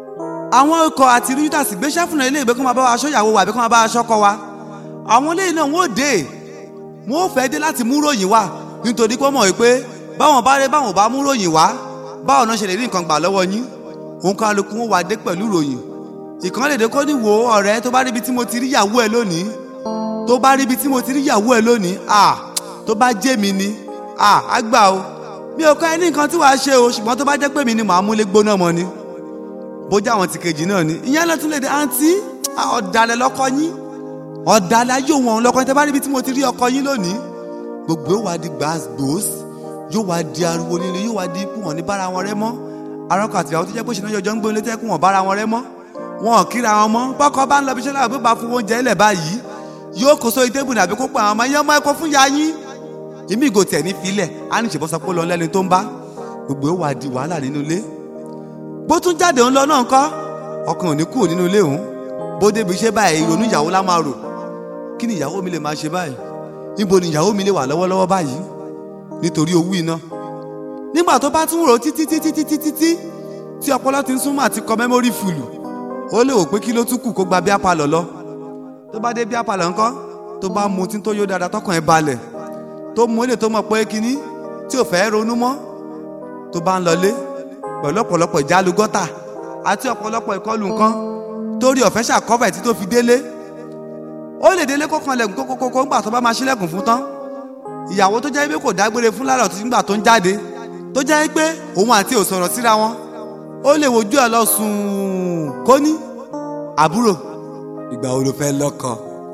àwọn ikọ̀ àti rúdàsì gbéṣẹ́ fúnra ilé ìgbé kó máa bá wa aṣọ ìyàwó wa àbí kó máa bá wa aṣọ kọ wa àwọn ilé náà wọ́n dé wọ́n fẹ́ dé láti mú ròyìn wá nítorí pé wọ́n mọ̀ wípé báwọn bá rẹ báwọn bá mú ròyìn wá báwọn náà ṣe lè rí nǹkan gbà lọ́wọ́ yín òun kan alukun wọn wá dé pẹ̀lú ròyìn ìkan lè dé kó ní wo ọ̀rẹ́ tó bá ríbi tí mo ti rí ìyàwó ẹ lónìí tó bá ríbi tí mo ti rí ìyàwó ẹ lónìí à tó bá jẹ́ mi ni à á gbà o mi ò kọ́ ẹ ní nǹkan tí wàá ṣe o ṣùgbọ́n tó bá jẹ́ pé mi ni màá múlé gbóná mọ́ ni bójá àwọn ti kejì náà ni ìyẹn lọ tún lè dé àǹtí ọ̀dàlẹ̀ lọ́kọ yín ọ̀dàlẹ̀ ayé òun lọ́kọ yín tẹ́ bá ríbi tí mo ti rí ọkọ yín lónìí gbogbo yóò wá di gbàgbós yóò wá di ariwo líle yóò wá di ikú wọn ní bára wọn rẹ mọ́ arọ́kọ àtìyàwó tó jẹ́ pé ṣìnà yọjọ́ ń gbóni létí ẹkún wọn bára wọn rẹ mọ́ wọn ò kíra wọn mọ́ bọ́kọ bá ń lọ bí ṣẹlẹ̀ àbí bá fún oúnjẹ ilẹ̀ báyìí yóò kó sórí tébù nàbí kó pa àwọn ọmọ yẹn mọ́ ẹ̀kọ́ fún ya yín ìmí ìgò tẹ̀ ní filẹ̀ á ní ìṣèbọ́sọ pé lọ lẹ́ni tó ń bá gbogbo yóò wá di wàhálà nínú ilé bó tún jáde ń lọ náà kọ́ ọkàn ò ní kúrò nínú ilé òun bó débi iṣẹ́ báyìí ìrònú ìyàwó lá máa rò kí ni ìyàwó mi lè máa ṣe báyìí níbo ni ìyàwó mi lè wà lọ́wọ́lọ́wọ́ báyìí nítorí owó iná nígbà tó bá tún rò títí títí títí títí tí ọpọlọ ti ń súnmọ́ àti kọ mẹ́mórì fùlù ó lè wò pé kí ló tún kù kó gba bí apalọ̀ lọ tó bá dé bí apalọ̀ ńkọ́ tó bá mu tí tó yó dáadáa tọkàn ẹ̀ balẹ̀ tó mu ilé tó mọ̀ pé kínní tí ò fẹ́ ronú mọ́ tó bá ń lọlé pẹ̀lú ọ̀pọ̀lọpọ̀ ìjálu gọ́tà àti ọ̀pọ̀lọpọ̀ ìkọlù nǹkan torí ọ̀fẹ́ ṣàkọ́fẹ̀ tí tó fi délé ó lè délé kó kanlẹ̀kùn kókókókó ńgbà tó bá máa ṣílẹ̀kùn fún tán ìyàwó tó jẹ́ pé kò dágbére fún lára ọ̀tún nígbà tó ń jáde tó jẹ́ pé òun àti ò sọ̀rọ̀ síra wọn ó lè wojú ẹ̀ lọ sùn kó ní àbúrò ìgbà wo ló fẹ́ lọ́kọ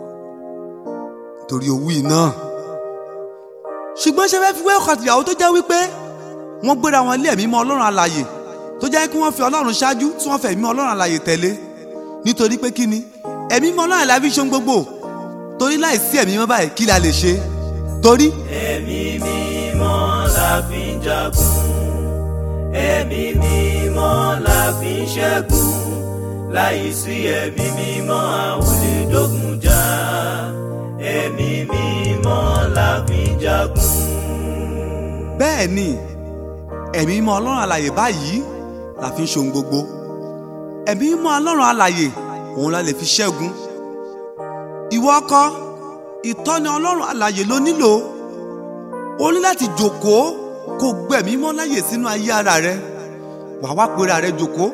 torí owó iná ṣùgbọ́n ṣe fẹ́ fi wé ọkọ àtìyàwó tó jẹ́ wípé wọ́n gbéra wọn lé ẹ̀mí mọ́ ọlọ́run alàyè tó jẹ́ kí wọ́n fi ọlọ́run ṣáájú tí wọ́n fẹ́ ẹ̀mí ọlọ́run alàyè tẹ̀lé nítorí pé kí ni ẹ̀mí mọ́ ọlọ́run alàyè fi ṣe ohun gbogbo torí láìsí ẹ̀mí mọ́ báyìí kí la lè ṣe torí. ẹ̀mí mímọ́ la fi ń jagun ẹ̀mí mímọ́ la fi ń ṣẹ́gun láìsí ẹ̀mí mímọ́ àwọn lè dógun jà ẹ̀mí mímọ́ la fi ń jagun. bẹ́ẹ̀ ni ẹ̀mí mímọ́ ọlọ́run alàyè báyìí la fi ń ṣe ohun gbogbo ẹ̀mí mímọ́ ọlọ́run alàyè òun la lè fi ṣẹ́gun ìwọ ọkọ ìtọ́ni ọlọ́run alàyè ló nílò o ní láti jòkóó kó gbẹ̀mí mọ́ láyè sínú ayé ara rẹ wàá wá pera rẹ jòkóó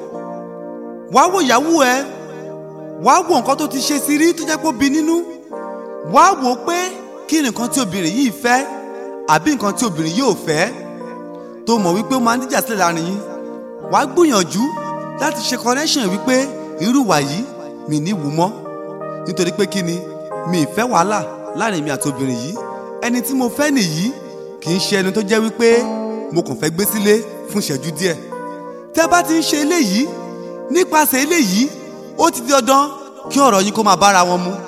wàá wò ìyàwó ẹ wàá wò nǹkan tó ti ṣe sí rí tó jẹ́ kó bí nínú wàá wò ó pé kí ni nǹkan tí obìnrin yìí fẹ́ àbí nǹkan tí obìnrin yìí ò fẹ́ tó mọ̀ wípé ó máa ń díjà sílẹ̀ láàrin yín wàá gbìyànjú láti ṣe connection wípé irú wà yìí mi ní wù mọ́ nítorí pé kí ni mi ì fẹ́ wàhálà láàrin mi àti obìnrin yìí ẹni tí mo fẹ́ nìyí kì í ṣe ẹni tó jẹ́ wípé mo kàn fẹ́ gbé sílé fún ìṣẹ́jú díẹ̀ tẹ́ bá ti ń ṣe eléyìí nípasẹ̀ eléyìí ó ti di dandan kí ọ̀rọ̀ yín kó máa bára wọn mu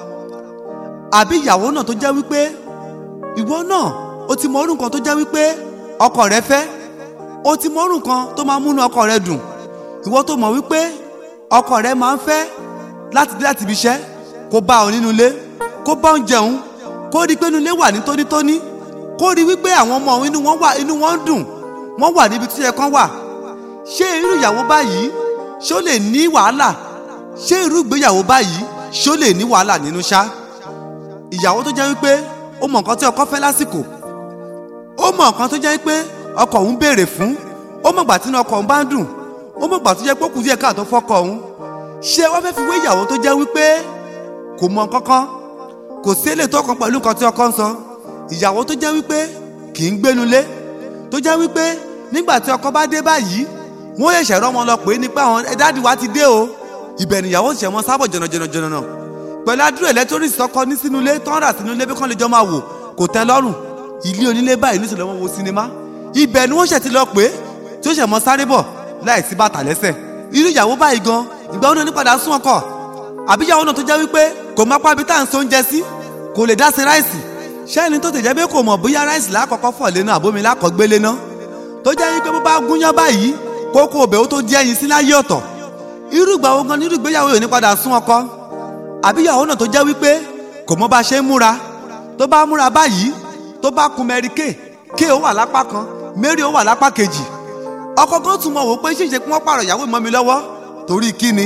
àbí ìyàwó náà tó jẹ́ wípé ìwọ náà ó ti mọ orú nǹkan tó jẹ́ wípé ọkọ rẹ fẹ́ ó ti mọ orú nǹkan tó máa múnú ọkọ rẹ dùn ìwọ tó mọ̀ wípé ọkọ rẹ máa ń fẹ́ láti dé láti ibi iṣẹ́ kó bá ọ nínú ilé kó bá ọ jẹun kó rí i pé inú ilé wà ní tónítóní kó rí i wípé àwọn ọmọ òun inú wọn wà inú wọn ń dùn wọn wà níbi tó yẹ kán wà ṣé irú ìyàwó báyìí ṣó lè ní wàhálà ṣé irú ìgbéyàwó báyìí ṣó lè ní wàhálà nínú ṣá ìyàwó tó jẹ́ wípé ó mọ nǹkan tí ọkọ fẹ́ lásìkò ó mọ nǹkan tó jẹ́ pé ọkọ òun béèrè fún ó mọ ìgbà tí inú ọkọ òun bá ń dùn ó mọ ìgbà tó jẹ́ pé ó kù díẹ̀ káàtó fọ́kọ òun ṣé wọ́n fẹ́ fi wé ìyàwó tó jẹ́ wípé kò mọ kankan kò sí èlé tó kan pẹ̀lú nǹkan tí ọkọ ń sọ ìyàwó tó jẹ́ wípé kì í gbénulé tó jẹ́ wípé nígbà tí ọkọ bá dé báyìí wọ́n yẹ̀ ṣẹ̀rọ wọn lọ pé ní pé àwọn ẹ̀dáàdì wa ti dé o ibẹ̀ nìyàwó ṣẹ̀ wọn sábọ̀ jọ̀nàjọ̀nàjọ̀nà pẹ̀lú adúrò electronics tọkọ ní sínú ilé tán rà sínú ilé bí kán lè jọ máa wò kò tẹ́ lọ́rùn ilé onílé báyìí ní ìṣẹ̀lẹ̀ wọn wo sinimá ibẹ̀ ni wọ́n ṣẹ̀ ti lọ pé tí ó ṣẹ̀ mọ́ sáré bọ̀ láì sí bàtà lẹ́sẹ̀ irú ìyàwó báyìí gan ìgbà wọn ní padà sún ọkọ àbí ìyàwó náà tó jẹ́ wípé kò má pábi tá à ń so oúnjẹ sí kò lè dá sí ráìsì ṣẹ́ni tó tẹ̀jẹ́ pé kò mọ̀ bóyá ráìsì lákọ̀ọ́kọ́ fọ̀ lé náà àbómi lákọ̀ọ́gbélé náà tó jẹ́ wípé bó bá gúnyán báyìí kókó òbẹ̀ ó tó di ẹyin sí láyé ọ̀tọ̀ irú ìgbà wo gan nírú ìgbéyàwó yóò ní padà sún ọkọ àbí ìyàwó náà tó jẹ́ wípé kò mọ̀ bá ṣe ń múra tó bá múra báyìí tó bá kun mẹ́rí ké ké ó wà lápá kan mẹ́rí ó wà lápá kejì ọkọ gan tún mọ̀ wò pé ṣíṣe kí wọ́n pààrọ̀ ìyàwó mọ́ mi lọ́wọ́ torí kí ni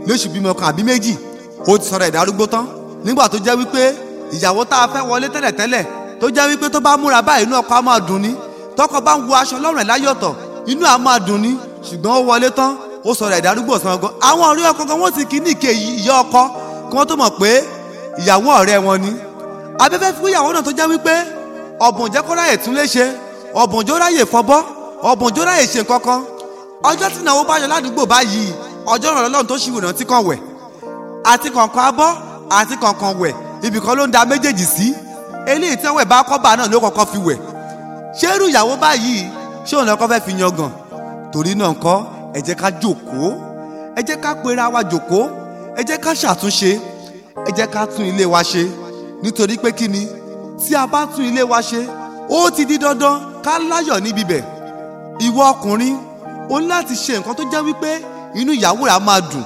lóṣù bímọ kan àbí méjì ó ti sọ̀rọ̀ ẹ̀dá arúgbó tán nígbà tó jẹ́ wípé ìyàwó tá a fẹ́ wọlé tẹ́lẹ̀tẹ́lẹ̀ tó jẹ́ wípé tó bá múra báyìí inú ọkọ á máa dùn ní tọkọ bá ń wo aṣọ lọ́rùn ẹ̀ láyọ̀tọ̀ inú á máa dùn ní ṣùgbọ́n ó wọlé tán ó sọ̀rọ̀ ẹ̀dá arúgbó ọ̀sán gan àwọn ọ̀rẹ́ ọkọ gan wọ́n ti kí ní ìké ìyá ọkọ kí wọ́n tó mọ̀ pé ìyàwó ọ̀rẹ́ wọn ni abẹ́fẹ́ fún ìyàwó náà tó jẹ́ wípé ọ̀bùn jẹ́ kó ráyè tún lé ṣe ọ̀bùn jó ráyè fọbọ́ ọ̀bùn jó ráyè ṣe kankan ọjọ́ tí ìnáwó bá yọ ládùúgbò báyìí ọjọ́ ìrànlọ́ lọ́run tó ṣì wò rántí kan wẹ̀ àti kọ̀ọ̀kan abọ́ àti kọ̀ọ̀kan wẹ̀ ibìkan ló ń da méjèèjì sí eléyìí tí wọ́n bá kọ́bà náà ló kọ́kọ́ fi wẹ̀ ṣé irú ìyàwó báyìí ṣé òun lọ́kọ́ fẹ́ fi yangàn torí náà ńkọ́ ẹ jẹ́ ká jókòó ẹ jẹ́ ká pera wa jókòó ẹ jẹ́ ká ṣàtúnṣe ẹ jẹ́ ká tún ilé wa ṣe nítorí pé kí ni tí a bá tún ilé wa ṣe ó ti di dandan ká láyọ̀ níbi bẹ̀ ìwọ ọkùnrin o ní láti ṣe nǹkan tó jẹ́ wípé inú ìyàwó rẹ̀ á máa dùn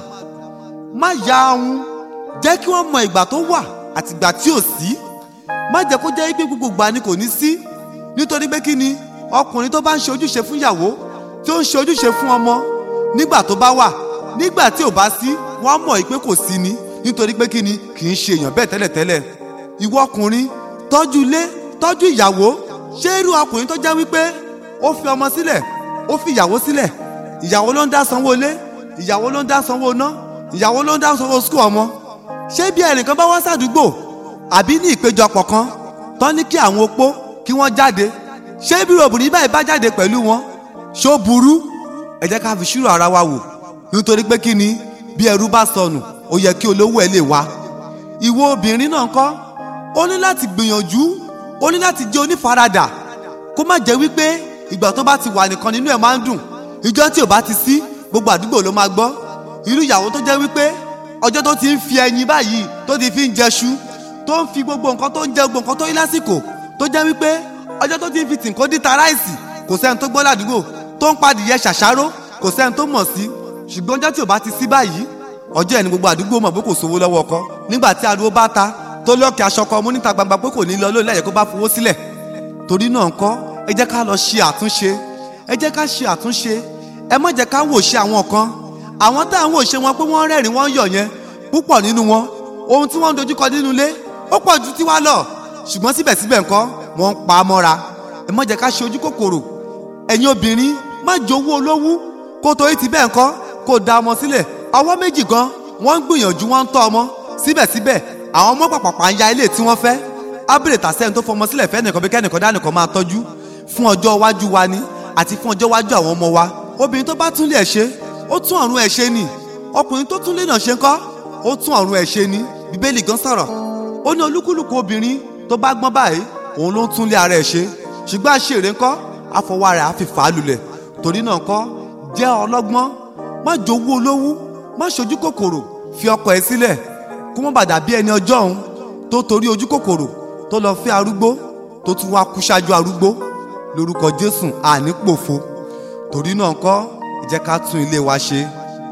má ya ahun jẹ́ kí wọ́n mọ ìgbà tó wà àti ìgbà tí ò sí má jẹ́ kó jẹ́ wípé gbogbo ìgbà ni kò ní sí nítorí pé kí ni ọkùnrin tó bá ń ṣe ojúṣe fún ìyàwó tí ó ń ṣe ojúṣe fún ọmọ nígbà tó bá wà nígbà tí ò bá sí wọ́n á mọ̀ pé kò sí ni nítorí pé kí ni kì í ṣe èèyàn bẹ́ẹ̀ tẹ́lẹ̀tẹ́lẹ̀ ìwọ ọkùnrin tọ́jú ilé tọ́jú ìyàwó ṣé irú ọkùnrin tó jẹ́ wípé ó fi ọmọ sílẹ̀ ó fi ìyàwó sílẹ̀ ìyàwó ló ń dá sanwó ilé ìyàwó ló ń dá sanwó iná ìyàwó ló ń dá sanwó skul ọmọ ṣé bí ẹnìkan bá wá sàdúgbò àbí ní ìpéjọpọ̀ kan tán ní kí àwọn opó kí wọ́n jáde ṣé bí obìnrin báyìí bá jáde pẹ̀lú wọn ṣó burú ẹ jẹ́ ká fi ṣírò ara wa wò nítorí pé kí ni bí ẹrú bá sọnù ó yẹ kí olówó ẹ lè wá ìwọ obìnrin náà kọ́ ó ní láti gbìyànjú ó ní láti jẹ́ onífaradà kó má jẹ́ wípé ìgbà tó bá ti wà nìkan nínú ẹ̀ máa ń dùn ìjọ́ tí ò bá ti sí gbogbo àdúgbò ló máa gbọ́ irú ìyàwó tó jẹ́ wípé ọjọ́ tó ti ń fi ẹyin báyìí tó ti fi ń jẹṣu tó ń fi gbogbo nǹkan tó ń jẹ gbogbo nǹkan tó yí lásìkò tó jẹ́ wípé ọjọ́ tó ti ń fi tìǹkó díta ráìsì kò sẹ́ni tó gbọ́ ládùúgbò tó ń padìyẹ ṣàṣàrò kò sẹ́ni tó mọ̀ sí ṣùgbọ́n ọjọ́ tí ò bá ti sí báyìí ọjọ́ ẹ̀ ní gbogbo àdúgbò mọ̀ pé kò sówó lọ́wọ́ ọkọ nígbà tí ariwo bá ta tó lọ́ọ̀kì aṣọ kan mú níta gbangba pé kò ní lọ lórí lẹ́yìn kó bá fowó sílẹ̀ torí náà ńkọ́ ẹ jẹ́ ká lọ ṣe àtúnṣe ẹ jẹ́ ká ṣe àtúnṣe ẹ má jẹ́ ká wò ṣe àwọn kan àwọn tá à ń wò ṣe wọn pé wọ́n rẹ́rìn wọ́n yọ̀ yẹn púpọ̀ nínú wọn ohun tí wọ́n ń dojúkọ nínú ilé ó pọ̀ ju tiwa lọ ṣùgbọ́n síbẹ̀síbẹ̀ ńkọ́ wọ́n ń pa á mọ́ra ẹ má jẹ́ ká ṣe ojú kòkòrò ẹ̀yin obìnrin má jowó olówú kó torí ti bẹ́ẹ̀ ńkọ́ kó da ọmọ sílẹ̀ ọwọ́ méjì gan wọ́n ń gbìyànjú wọ́n ń tọ́ ọmọ síbẹ̀síbẹ̀ àwọn ọmọ pàpàpà ń ya ilé tí wọ́n fẹ́ ábìrè tàṣẹ́ni tó fọmọ sílẹ̀ fẹ́ nìkan bí kẹ́nìkan dánìkan máa tọ́jú fún ọjọ́ iwájú wa ni àti fún ọjọ́ iwájú àwọn ọmọ wa obìnrin tó bá tún lé ẹ̀ ṣe ó tún ọ̀run ẹ̀ ṣe ni ọkùnrin tó tún lé náà ṣe ń kọ́ ó tún ọ̀run ẹ̀ ṣe ni bíbélì gan sọ̀rọ̀ ó ní olúkúlùkù obìnrin tó bá gbọ́n báyìí òun ló ń tún lé ara ẹ̀ ṣe ṣùgbọ́n àṣèré ńkọ́ àfọwọ́ ara àfi fà á lulẹ̀ torí náà ńkọ́ jẹ́ ọlọ́gbọ́n má jowú olówú má ṣojú kòkòrò fi ọkọ ẹ̀ sílẹ̀ kó má bàdà bí ẹni ọjọ́ òun tó torí ojú kòkòrò tó lọ fẹ́ arúgbó tó tún wá kú ṣáájú arúgbó lórúkọ jésù àní pòfo torí náà ńkọ́ ẹ jẹ́ ká tún ilé wa ṣe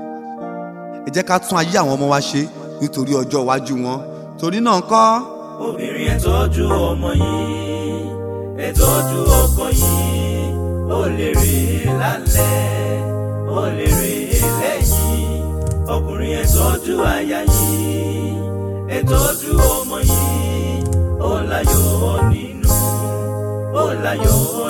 ẹ jẹ́ ká tún ayé àwọn ọmọ wa ṣe nítorí ọjọ́ iwájú wọn torí náà ńkọ́ obìnrin ẹ tọ́jú ọmọ yìí ẹ tọ́jú ọkọ yìí ó lè rí i lálẹ́ ó lè rí i lẹ́yìn ọkùnrin ẹ tọ́jú aya yìí ẹ tọ́jú ọmọ yìí ó láyọ̀ nínú ó láyọ̀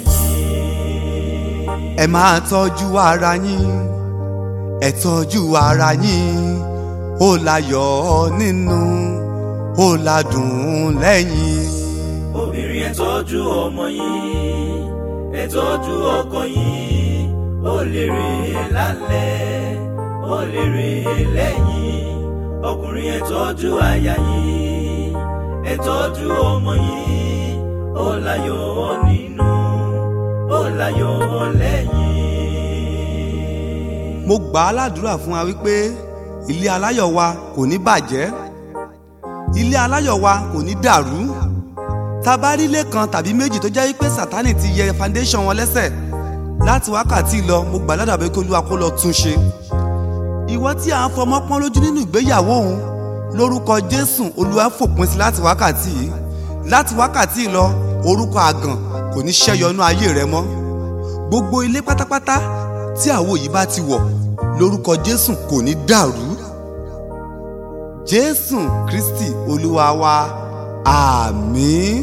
lẹ́yìn. ẹ máa tọ́jú ara yín ẹ tọ́jú ara yín ó láyọ̀ nínú ó ládùn lẹ́yìn. obìnrin ẹ tọ́jú ọmọ yìí ẹ tọ́jú ọkọ yìí ó lè rè é lálẹ́ ó lè rè é lẹ́yìn ọkùnrin ẹ tọ́jú aya yìí ẹ tọ́jú ọmọ yìí ó láyọ̀ nínú ó láyọ̀ lẹ́yìn. mo gbà á ládùúrà fún wa wípé ilé aláyọ̀ wa kò ní bàjẹ́ ilé aláyọ̀ wa kò ní dàrú tá a bá rí ilé kan tàbí méjì tó jẹ́ wípé sátánì ti yẹ foundation wọn lẹ́sẹ̀ láti wákàtí lọ mo gbà ládàá pé kí olúwa kó lọ tún ṣe ìwọ tí à ń fọmọ pọ́n lójú nínú ìgbéyàwó òun lórúkọ jésù olúwa fòpin sí láti wákàtí yìí láti wákàtí lọ orúkọ àgàn kò ní ṣẹ́yọnú ayé rẹ mọ́ gbogbo ilé pátápátá tí àwo yìí bá ti wọ̀ lórúkọ jésù kò ní dàrú jésù kristi olúwa wa àmín.